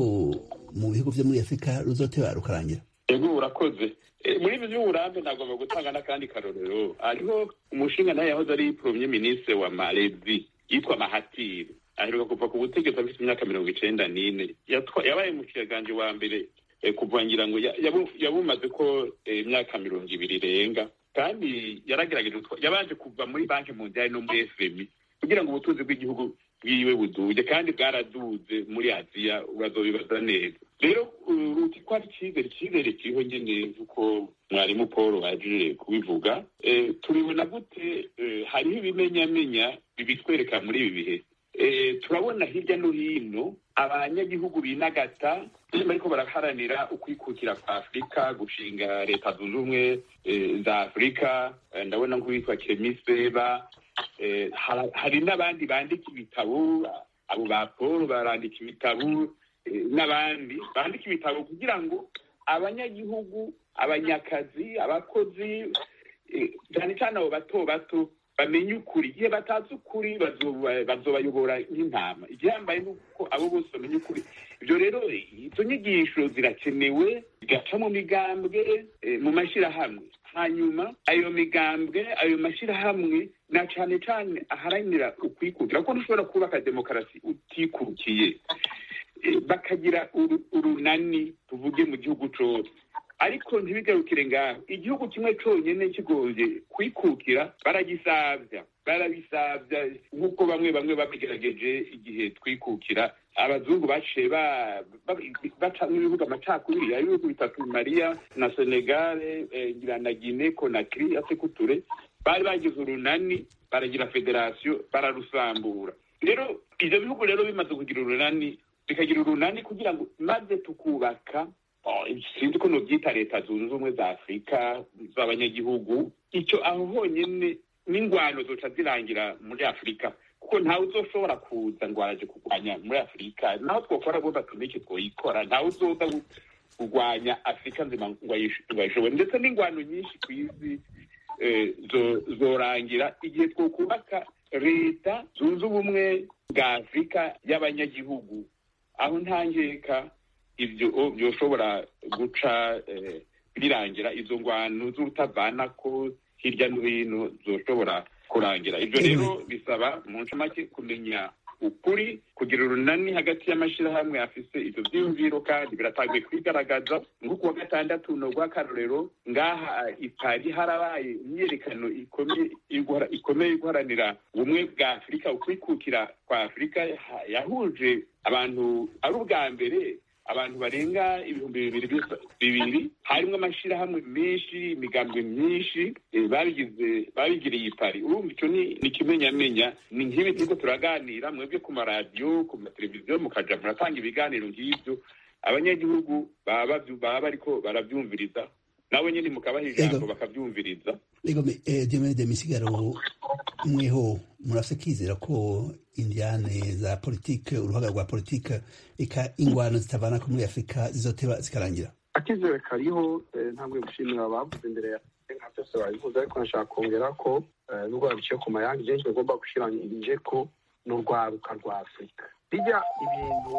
mu bihugu vyo muri afurika ruzoteba rukarangira ego urakoze Eh, muri ibi by'uburambe nagomba gutanga n'akandi karorero hariho umushinga nawe yahoze ari premier ministre wa malezi yitwa mahatiri aheruka kuva ku butegetsi afite imyaka mirongo icenda n'ine Yatwa- yabaye umushikiranganji wa mbere eh, kuva ngira ngo ya- yabu- yabumaze ko eh, imyaka mirongo ibiri irenga kandi yaragerageje gutwa- yabanje kuva muri banki mundiali no muri fmi kugira ngo ubutunzi bw'igihugu bwiwe buduge kandi bwaraduze muri aziya urazobibaza neza rero uh, uti ko ari icyizere icyizere kiriho nyine nk'uko mwarimu paul baje kubivuga eh, turibona gute eh, hariho ibimenyamenya bibitwereka muri ibi bihe eh, turabona hirya no hino abanyagihugu binagata bariko baraharanira ukwikukira kwa afurika gushinga leta zunze ubumwe eh, za afurika eh, ndabona nk'uwitwa kemiseba eh, hara- hari n'abandi bandika ibitabo abo ba paul barandika ibitabo eh, n'abandi bandika ibitabo kugira ngo abanyagihugu abanyakazi abakozi eh, cyane cyane abo bato bato bamenye ukuri igihe batazi ukuri bazoba- bazobayobora nk'intama igihambaye ni uko abo bose bamenye ukuri ibyo rero izo nyigisho zirakenewe zigaca mu migambwe eh, mu mashyirahamwe hanyuma ayo migambwe ayo mashyirahamwe na cyane cyane aharanira ukwikukira kuko ntushobora kubaka demokarasi utikurukiye Eh, bakagira uru- urunani tuvuge mu gihugu cose ariko ntibigarukire ngaho igihugu kimwe conyene kigoye kwikukira baragisavya barabisavya nk'uko bamwe bamwe babigerageje igihe twikukira abazungu baciye ba- ba- bacamwo ibibuga amacakubiri hari ibihugu bitatu mariya na senegale eh, ngira na gine konakiri asekuture bari bagize urunani baragira federasiyo bararusambura rero ivyo bihugu rero bimaze kugira urunani bikagira urunani kugira ngo maze tukubaka oh, sinzi ko nobyita leta zunze ubumwe za afurika z'abanyagihugu icyo aho honyene n'ingwano zoca zirangira muri afurika kuko ntawe uzoshobora kuza ngo araje kurwanya muri afurika naho twokora bumva tuniki twoyikora ntawe uzoza gu- kurwanya afurika nzima ngo ayish- ngo ayishobore ndetse n'ingwano nyinshi ku isi eh, zo- zorangira igihe twokubaka leta zunze ubumwe bwa afurika y'abanyagihugu aho ntangeka ibyo byoshobora guca eh, birangira izo ngwano z'urutavanako hirya no hino zoshobora kurangira ibyo rero bisaba mu ncamake kumenya ukuri kugira urunani hagati y'amashyirahamwe afise ivyo vyiyumviro kandi biratanguye kwigaragaza nko kuwa gatandatu no rw'akarorero ngaha ipari harabaye imyiyerekano ikomeye iguhara- ikomeye yo guharanira ubumwe bwa afurika ukwikukira kwa afurika ha- yahuje abantu ari ubwa mbere abantu barenga ibihumbi bibiri bisa- bibiri harimo amashyirahamwe menshi imigambwe myinshi eh, babigize babigiriye ipari urumva icyo ni ni ikimenyamenya ni nk'ibi turiko turaganira mwebwe ku maradiyo ku mateleviziyo mukaja muratanga ibiganiro nk'ibyo abanyagihugu baba bavyu- baba bariko baravyumviriza nabo nyene mukabaha ijambo Ego. bakavyumviriza Ego me- eh, Diomede de Misigaro mweho murafise kizera ko indiane za politike uruhaga rwa politike eka ingwano zitavanako muri afurika zizoteba zikarangira akizere kariho eh, ntabwo gushimira abavuze imbere ya nka byose babivuze ariko nashaka kongera ko eh, nubwo babiciye ku mayange jenshi bagomba gushiranyije ko ni urwaruka rwa afurika bijya ibintu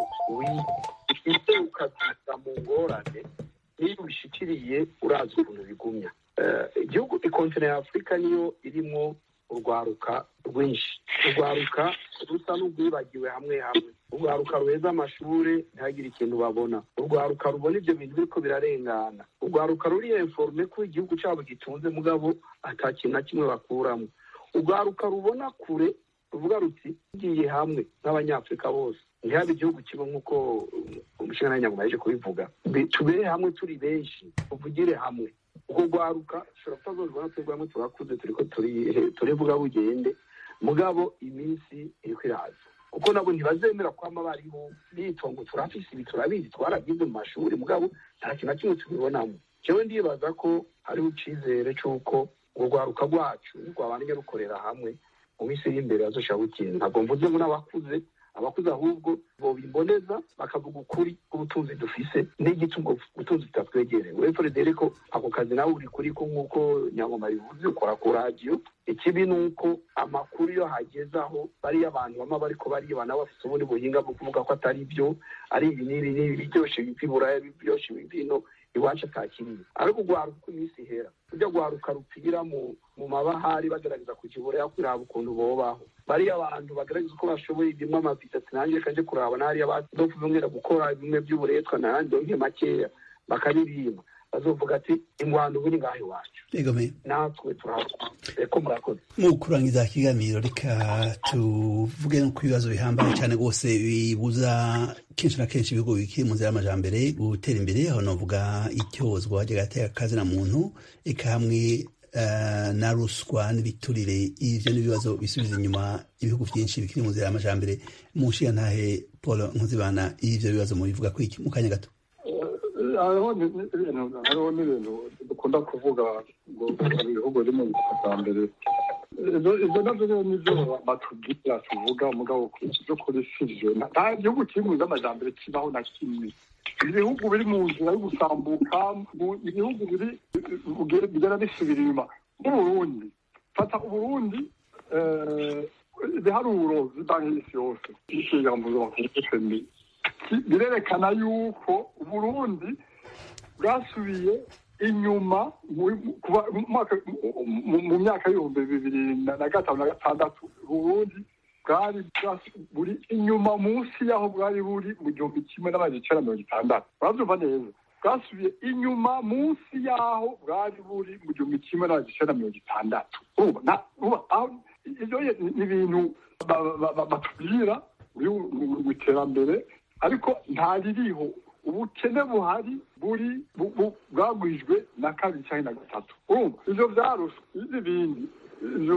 wifite ukabyita mu ngorane niyo ubishikiriye urazi ukuntu bigumya Eh, igihugu ikontinent ya afurika niyo irimo urwaruka rwinshi urwaruka rusa n'urwibagiwe hamwe hamwe urwaruka ruheza amashuri ntihagire ikintu babona urwaruka rubona ibyo bintu biriko birarengana urwaruka ruri informe ko igihugu cyabo gitunze mugabo ata kintu na kimwe bakuramo urwaruka rubona kure ruvuga ruti tugiye hamwe nk'abanyafurika bose ntihabe igihugu kimwe nk'uko umushinga nyaguma yaje kubivuga Bi- tubere hamwe turi benshi tuvugire hamwe ubwo rwaruka dushobora kutazorwa twebwe hamwe turakuze turiko turivuga bugende mugabo iminsi iriko iraza kuko nabo ntibazemera kwama bariho bitongo turafise ibi turabizi twaragize mu mashuri mugabo nta kintu na kimwe tubibonamo jewe ndibaza ko hariho icizere c'uko urwo rwaruka rwacu rwabanje rukorera hamwe mu minsi iri imbere bazoshobora gukina ntabwo mvuze ngo n'abakuze abakuze ahubwo bobimboneza bakavuga ukuri k'ubutunzi dufise n'igituma ubutunzi tutatwegereye uretse redere ko ako kazi nawe uri kuri ko nk'uko nyangoma bivuze ukora ku radiyo ikibi ni uko amakuru iyo hageze aho bariya abantu bama bariko bariba nabo bafise ubundi buhinga bwo kuvuga ko atari byo ari ibi n'ibi n'ibi biryoshe biva iburaya biryoshe biva ino iwacu atakiriye ariko urwaruka uko iminsi ihera ujya rwaruka rupfira mu mu mabahari bagerageza kukibura kuraba ukuntu bobaho bariya abantu bagerageza uko bashoboye ibimwe amavisa ati nanjye reka nje kuraba n'hariya bazofungera gukora bimwe by'uburetwa nanjye donke makeya bakaririmba bazovuga ati ingwano ubu ni ngaho iwacu natwe turako murakoze mu kurangiza ikiganiro reka tuvuge no ku bibazo bihambaye cyane rwose bibuza kenshi na kenshi ibihugu bikiri mu nzira y'amajambere gutera imbere aho navuga icyozwa ry'agateka kazina muntu eka hamwe na ruswa n'ibiturire ivyo n'ibibazo bisubiza inyuma ibihugu vyinshi bikiri mu nzira y'amajambere mu nshiyantahe paul nkuzibana ivyo bibazo mubivuga ko iki mu kanya gato hariho n'ibintu dukunda kuvuga ngo ibihugu biri mu mbere ibyo nabyo rero nibyo batubwira tuvuga mugabo byo kuri sivyo nta gihugu kiri mu z'amajambere kibaho na kimwe ibihugu biri mu nzira yo gusambuka ibihugu biri bigera bisubira inyuma nk'uburundi fata uburundi ibiharuro by'ibanki y'isi yose y'ishyirahamwe mpuzamakungu birerekana yuko uburundi bwasubiye inyuma mu myaka y'ibihumbi bibiri na gatanu na gatandatu uburundi bwari buri inyuma munsi y'aho bwari buri mu gihumbi kimwe n'amajana icenda mirongo itandatu urabyumva neza bwasubiye inyuma munsi y'aho bwari buri mu gihumbi kimwe n'amajana icenda mirongo itandatu ibyo ni ibintu batubwira mu iterambere ariko ntaririho ubukene buhari buri bwagwijwe na kabiri cyangwa na gatatu urumva ivyo vyaruswa n'ibindi ivyo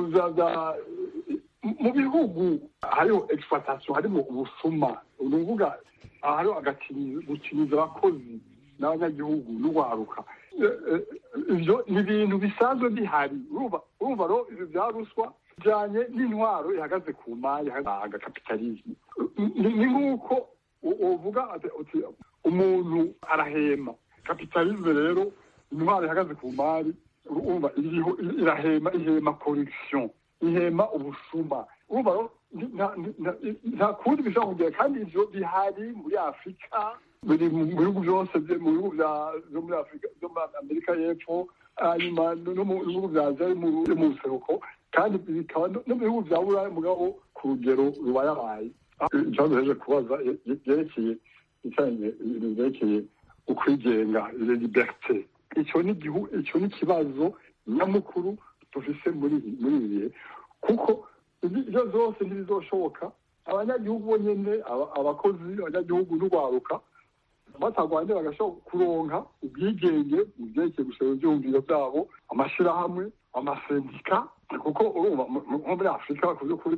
mu bihugu hariho exploitation harimo ubusuma ni ukuvuga hariho gukiniza abakozi n'abanyagihugu n'urwaruka ivyo ni ibintu bisanzwe bihari urumva rero ivyo vya ruswa bijanye n'intwaro ihagaze ku mari agakapitalisme ni nk'uko uvuga uti umuntu arahema kapitalisme rero intwaro ihagaze ku mari urumva irahema ihema corruption ihema ubusuma urumva rero nta kundi bishobora kugira kandi ivyo bihari muri afurika biri mu bihugu byose mu bihugu byo muri afurika byo muri amerika y'epfo hanyuma no mu bihugu bya aziya mu buseruko kandi bikaba no mu bihugu bya buraya mugabo ku rugero rubayabaye ikibazo yaje kubaza byerekeye ibintu byerekeye ukwigenga liberite icyo ni icyo ni ikibazo nyamukuru dufise muri muri ibi bihe kuko ibyo zose ntibizoshoboka abanyagihugu bonyine abakozi abanyagihugu n'urwaruka batagwanye bagashobora kuronka ubwigenge mu byerekeye gusaba ibyumviro byabo amashyirahamwe amasendika kuko urumva nko muri afurika bakuze kuri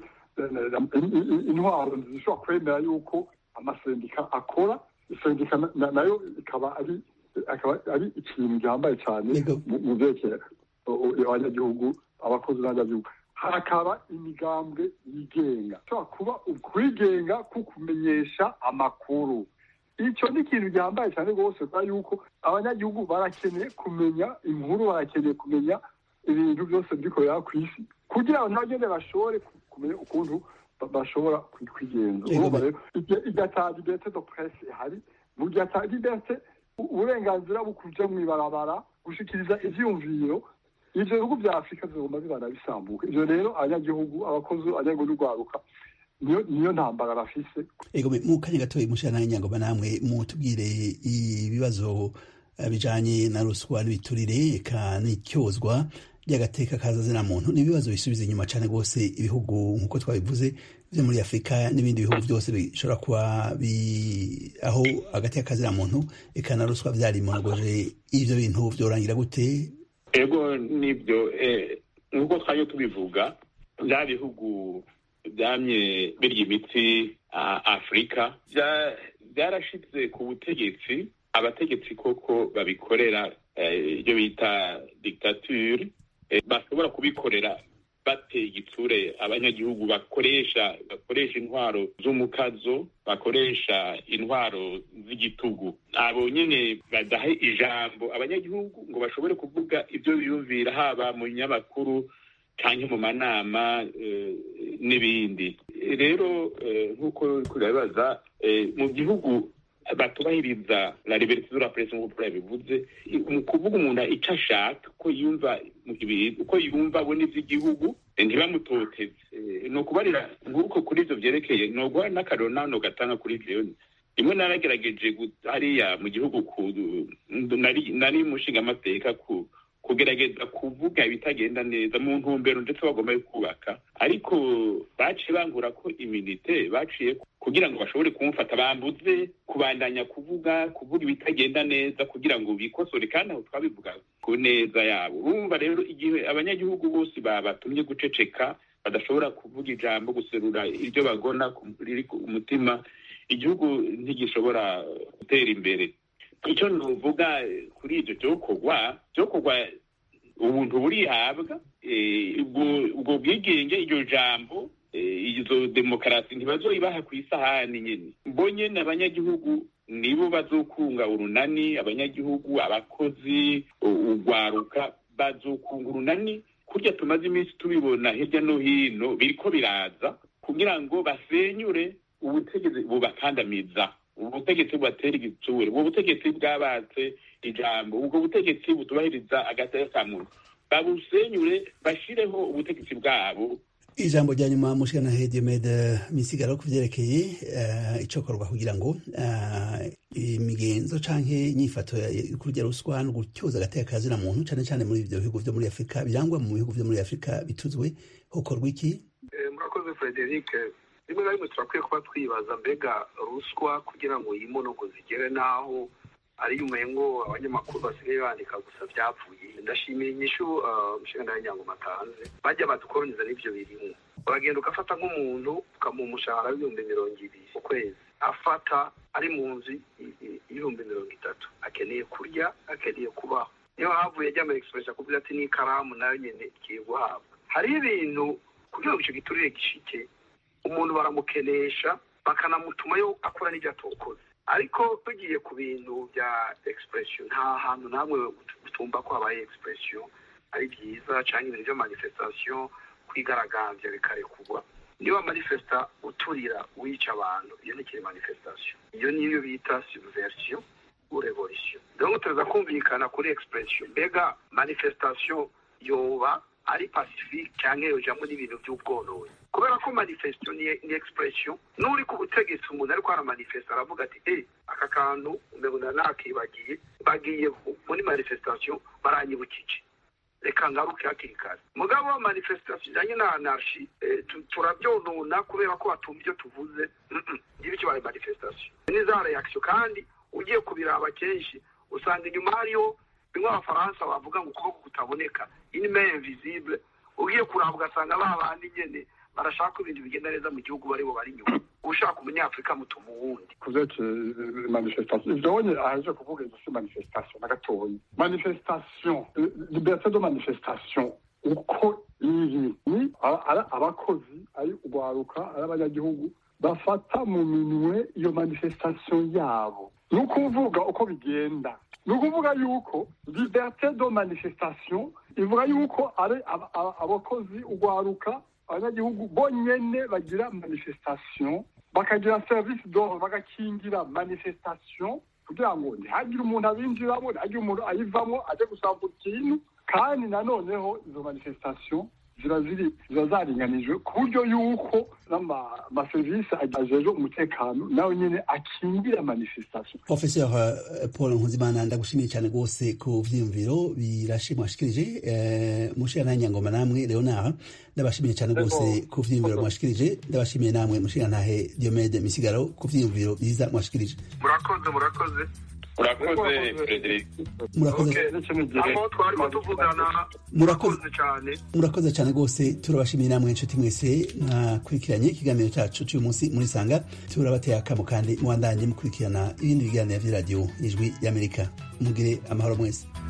intwaro zishobora kwemera yuko amasendika akora isendika nayo ikaba ari akaba ari ikintu gihambaye cyane mu byerekeye abanyagihugu abakozi n'abanyagihugu hakaba imigambwe yigenga ushobora kuba ukwigenga ku kumenyesha amakuru icyo ni ikintu gihambaye cyane rwose kubera yuko abanyagihugu barakeneye kumenya inkuru barakeneye kumenya ibintu byose bikorera ku isi kugira ngo nabagende bashobore kumenya ukuntu bashobora kwigenza urumva rero igihe ata liberite do presse ihari mu gihe ata liberite uburenganzira bwo kuja mu ibarabara gushikiriza ivyiyumviro ivyo bihugu vya afurika zigomba bibana bisambuka ivyo rero abanyagihugu abakozi abanyagihugu n'urwaruka niyo niyo ntambara bafise ego mu kanya gatoya mushana nyangoma namwe mutubwire ibibazo bijanye na ruswa n'ibiturire eka n'icyozwa ry'agateka kazazina muntu n'ibibazo bisubiza inyuma cyane rwose ibihugu nk'uko twabivuze byo muri afurika n'ibindi bihugu byose bishobora kuba aho agateka kazina muntu eka na ruswa byarimonogoje ivyo bintu vyorangira gute ego nibyo nk'uko twajya tubivuga bya bihugu byamye birya imitsi afurika byarashyitse ku butegetsi abategetsi koko babikorera ibyo bita dictature bashobora kubikorera bateye igitsure abanyagihugu bakoresha bakoresha intwaro z'umukazo bakoresha intwaro z'igitugu abo nyine badaha ijambo abanyagihugu ngo bashobore kuvuga ibyo biyumvira haba mu binyamakuru cyangwa mu manama n'ibindi rero nk'uko turabibaza mu gihugu batubahiriza la liberté de la presse nk'uko yabivuze mu kuvuga umuntu icyo ashaka uko yumva uko yumva abona iby'igihugu ntibamutoteze ni ukubarira nk'uko kuri ibyo byerekeye ni uguha n'akariro nawe gatanga kuri ibyo rimwe naragerageje hariya mu gihugu nari umushingamateka ku kugerageza kuvuga ibitagenda neza mu ntumbero ndetse bagomba kubaka ariko baciye bangura ko iminite baciye kugira ngo bashobore kumufata bambuze kubandanya kuvuga kuvuga ibitagenda neza kugira ngo bikosore kandi aho twabivuga ku neza yabo urumva rero igihe abanyagihugu bose babatumye guceceka badashobora kuvuga ijambo guserura iryo bagona riri ku mutima igihugu ntigishobora gutera imbere icyo nuvuga kuri ibyo byokorwa byokorwa ubuntu burihabwa ubwo bwigenge iryo jambo izo demokarasi ntibazoyibaha ku isahani nyine mbonye abanyagihugu nibo bazokunga urunani abanyagihugu abakozi urwaruka bazokunga urunani kurya tumaze iminsi tubibona hirya no hino biriko biraza kugira ngo basenyure ubutegetsi bubakandamiza ubutegetsi bubatera igitsure ubwo butegetsi bwabatse ijambo ubwo butegetsi butubahiriza agateka ka muntu babusenyure bashireho ubutegetsi bwabo ijambo rya nyuma mushikana hedimede misigaro ku vyerekeye uh, icokorwa kugira ngo uh, imigenzo canke inyifato kurya ruswa no gutyoza agateka kazina muntu cane cane muri ivyo bihugu vyo muri afurika birangwa mu bihugu vyo muri afurika bituzwe hokorwa iki murakoze frederic rimwe na rimwe turakwiye kuba twibaza mbega ruswa kugira ngo yimonogo zigere n'aho ariyo umengo abanyamakuru basigaye bandika gusa byapfuye ndashimira inyishu umushinga w'inyango atanze bajya badukoroniza n'ibyo birimo uragenda ugafata nk'umuntu ukamuha umushahara w'ibihumbi mirongo ibiri ku kwezi afata ari mu nzu y'ibihumbi mirongo itatu akeneye kurya akeneye kubaho niyo havuye ajya muri egisipuresi akubwira ati n'ikaramu nayo nyine igiye guhabwa hari ibintu kugira ngo icyo giturire gishike umuntu baramukenesha bakanamutumayo akora n'ibyo atokoze ariko tugiye ku bintu bya egisipuresiyo nta hantu namwe utumva ko habaye egisipuresiyo ari byiza cyangwa ibintu bya manifestasiyo kwigaragambya bikarekurwa niba manifesta uturira wica abantu iyo ni kiri manifestasiyo iyo niyo bita subversion ou revolution donc tuza kumvikana kuri egisipuresiyo mbega manifestasiyo yoba ari pacifique cyangwa yojamo n'ibintu by'ubwononi kubera ko manifesto ni, ni expression n'uri ku butegetsi umuntu ariko aramanifesta aravuga ati eh aka kantu umengo nakibagiye bagiye muri manifestation baranyibukije reka ngaruke hakiri kare mugabo wa manifestation ijanye na anarchi eh, turabyonona kubera ko batumva ibyo tuvuze ngibi icyo baye manifestation ni za reaction kandi ugiye kubiraba kenshi usanga inyuma hariyo bimwe abafaransa bavuga ngo ukuboko kutaboneka inime invisible ugiye kuraba ugasanga ba bandi nyene barashaka ko ibintu bigenda neza mu gihugu baribo bari inyuma ushaka umunyafurika mutuma uwundi kuvyerekeye manifestation ivyo wonye aheje kuvuga izo si manifestation na gatoyi manifestation liberté de manifestation uko iri ni abakozi ari urwaruka ari abanyagihugu bafata mu minwe iyo manifestation yabo ni ukuvuga uko bigenda ni ukuvuga yuko liberté de manifestation ivuga yuko ari abakozi urwaruka abanyagihugu bonyene bagira manifestation bakagira service d'ordre bagakingira manifestation kugira ngo ntihagire umuntu abinjiramo ntihagire umuntu ayivamo aje gusambura ikintu kandi nanoneho izo manifestation ziba ziri ziba zaringanijwe ku buryo yuko n'amaserivisi ajejwe umutekano nawe nyene akingira manifestation professeur paul nkuzimana ndagushimiye cyane rwose ku vyiyumviro birashimwa ashikirije mushiya nanyangoma namwe leonard ndabashimiye cyane rwose ku vyiyumviro mwashikirije ndabashimiye namwe mushiya ntahe diomede misigaro ku vyiyumviro byiza mwashikirije murakoze murakoze urakoze frederic murakoze aho twarimo tuvugana Murakoze. murakoze cyane murakoze cyane rwose turabashimiye namwe inshuti mwese mwakurikiranye ikiganiro cyacu cy'uyu munsi muri sanga turabateye akamo kandi mubandanye mukurikirana ibindi biganiro by'iradiyo ijwi y'amerika mugire amahoro mwese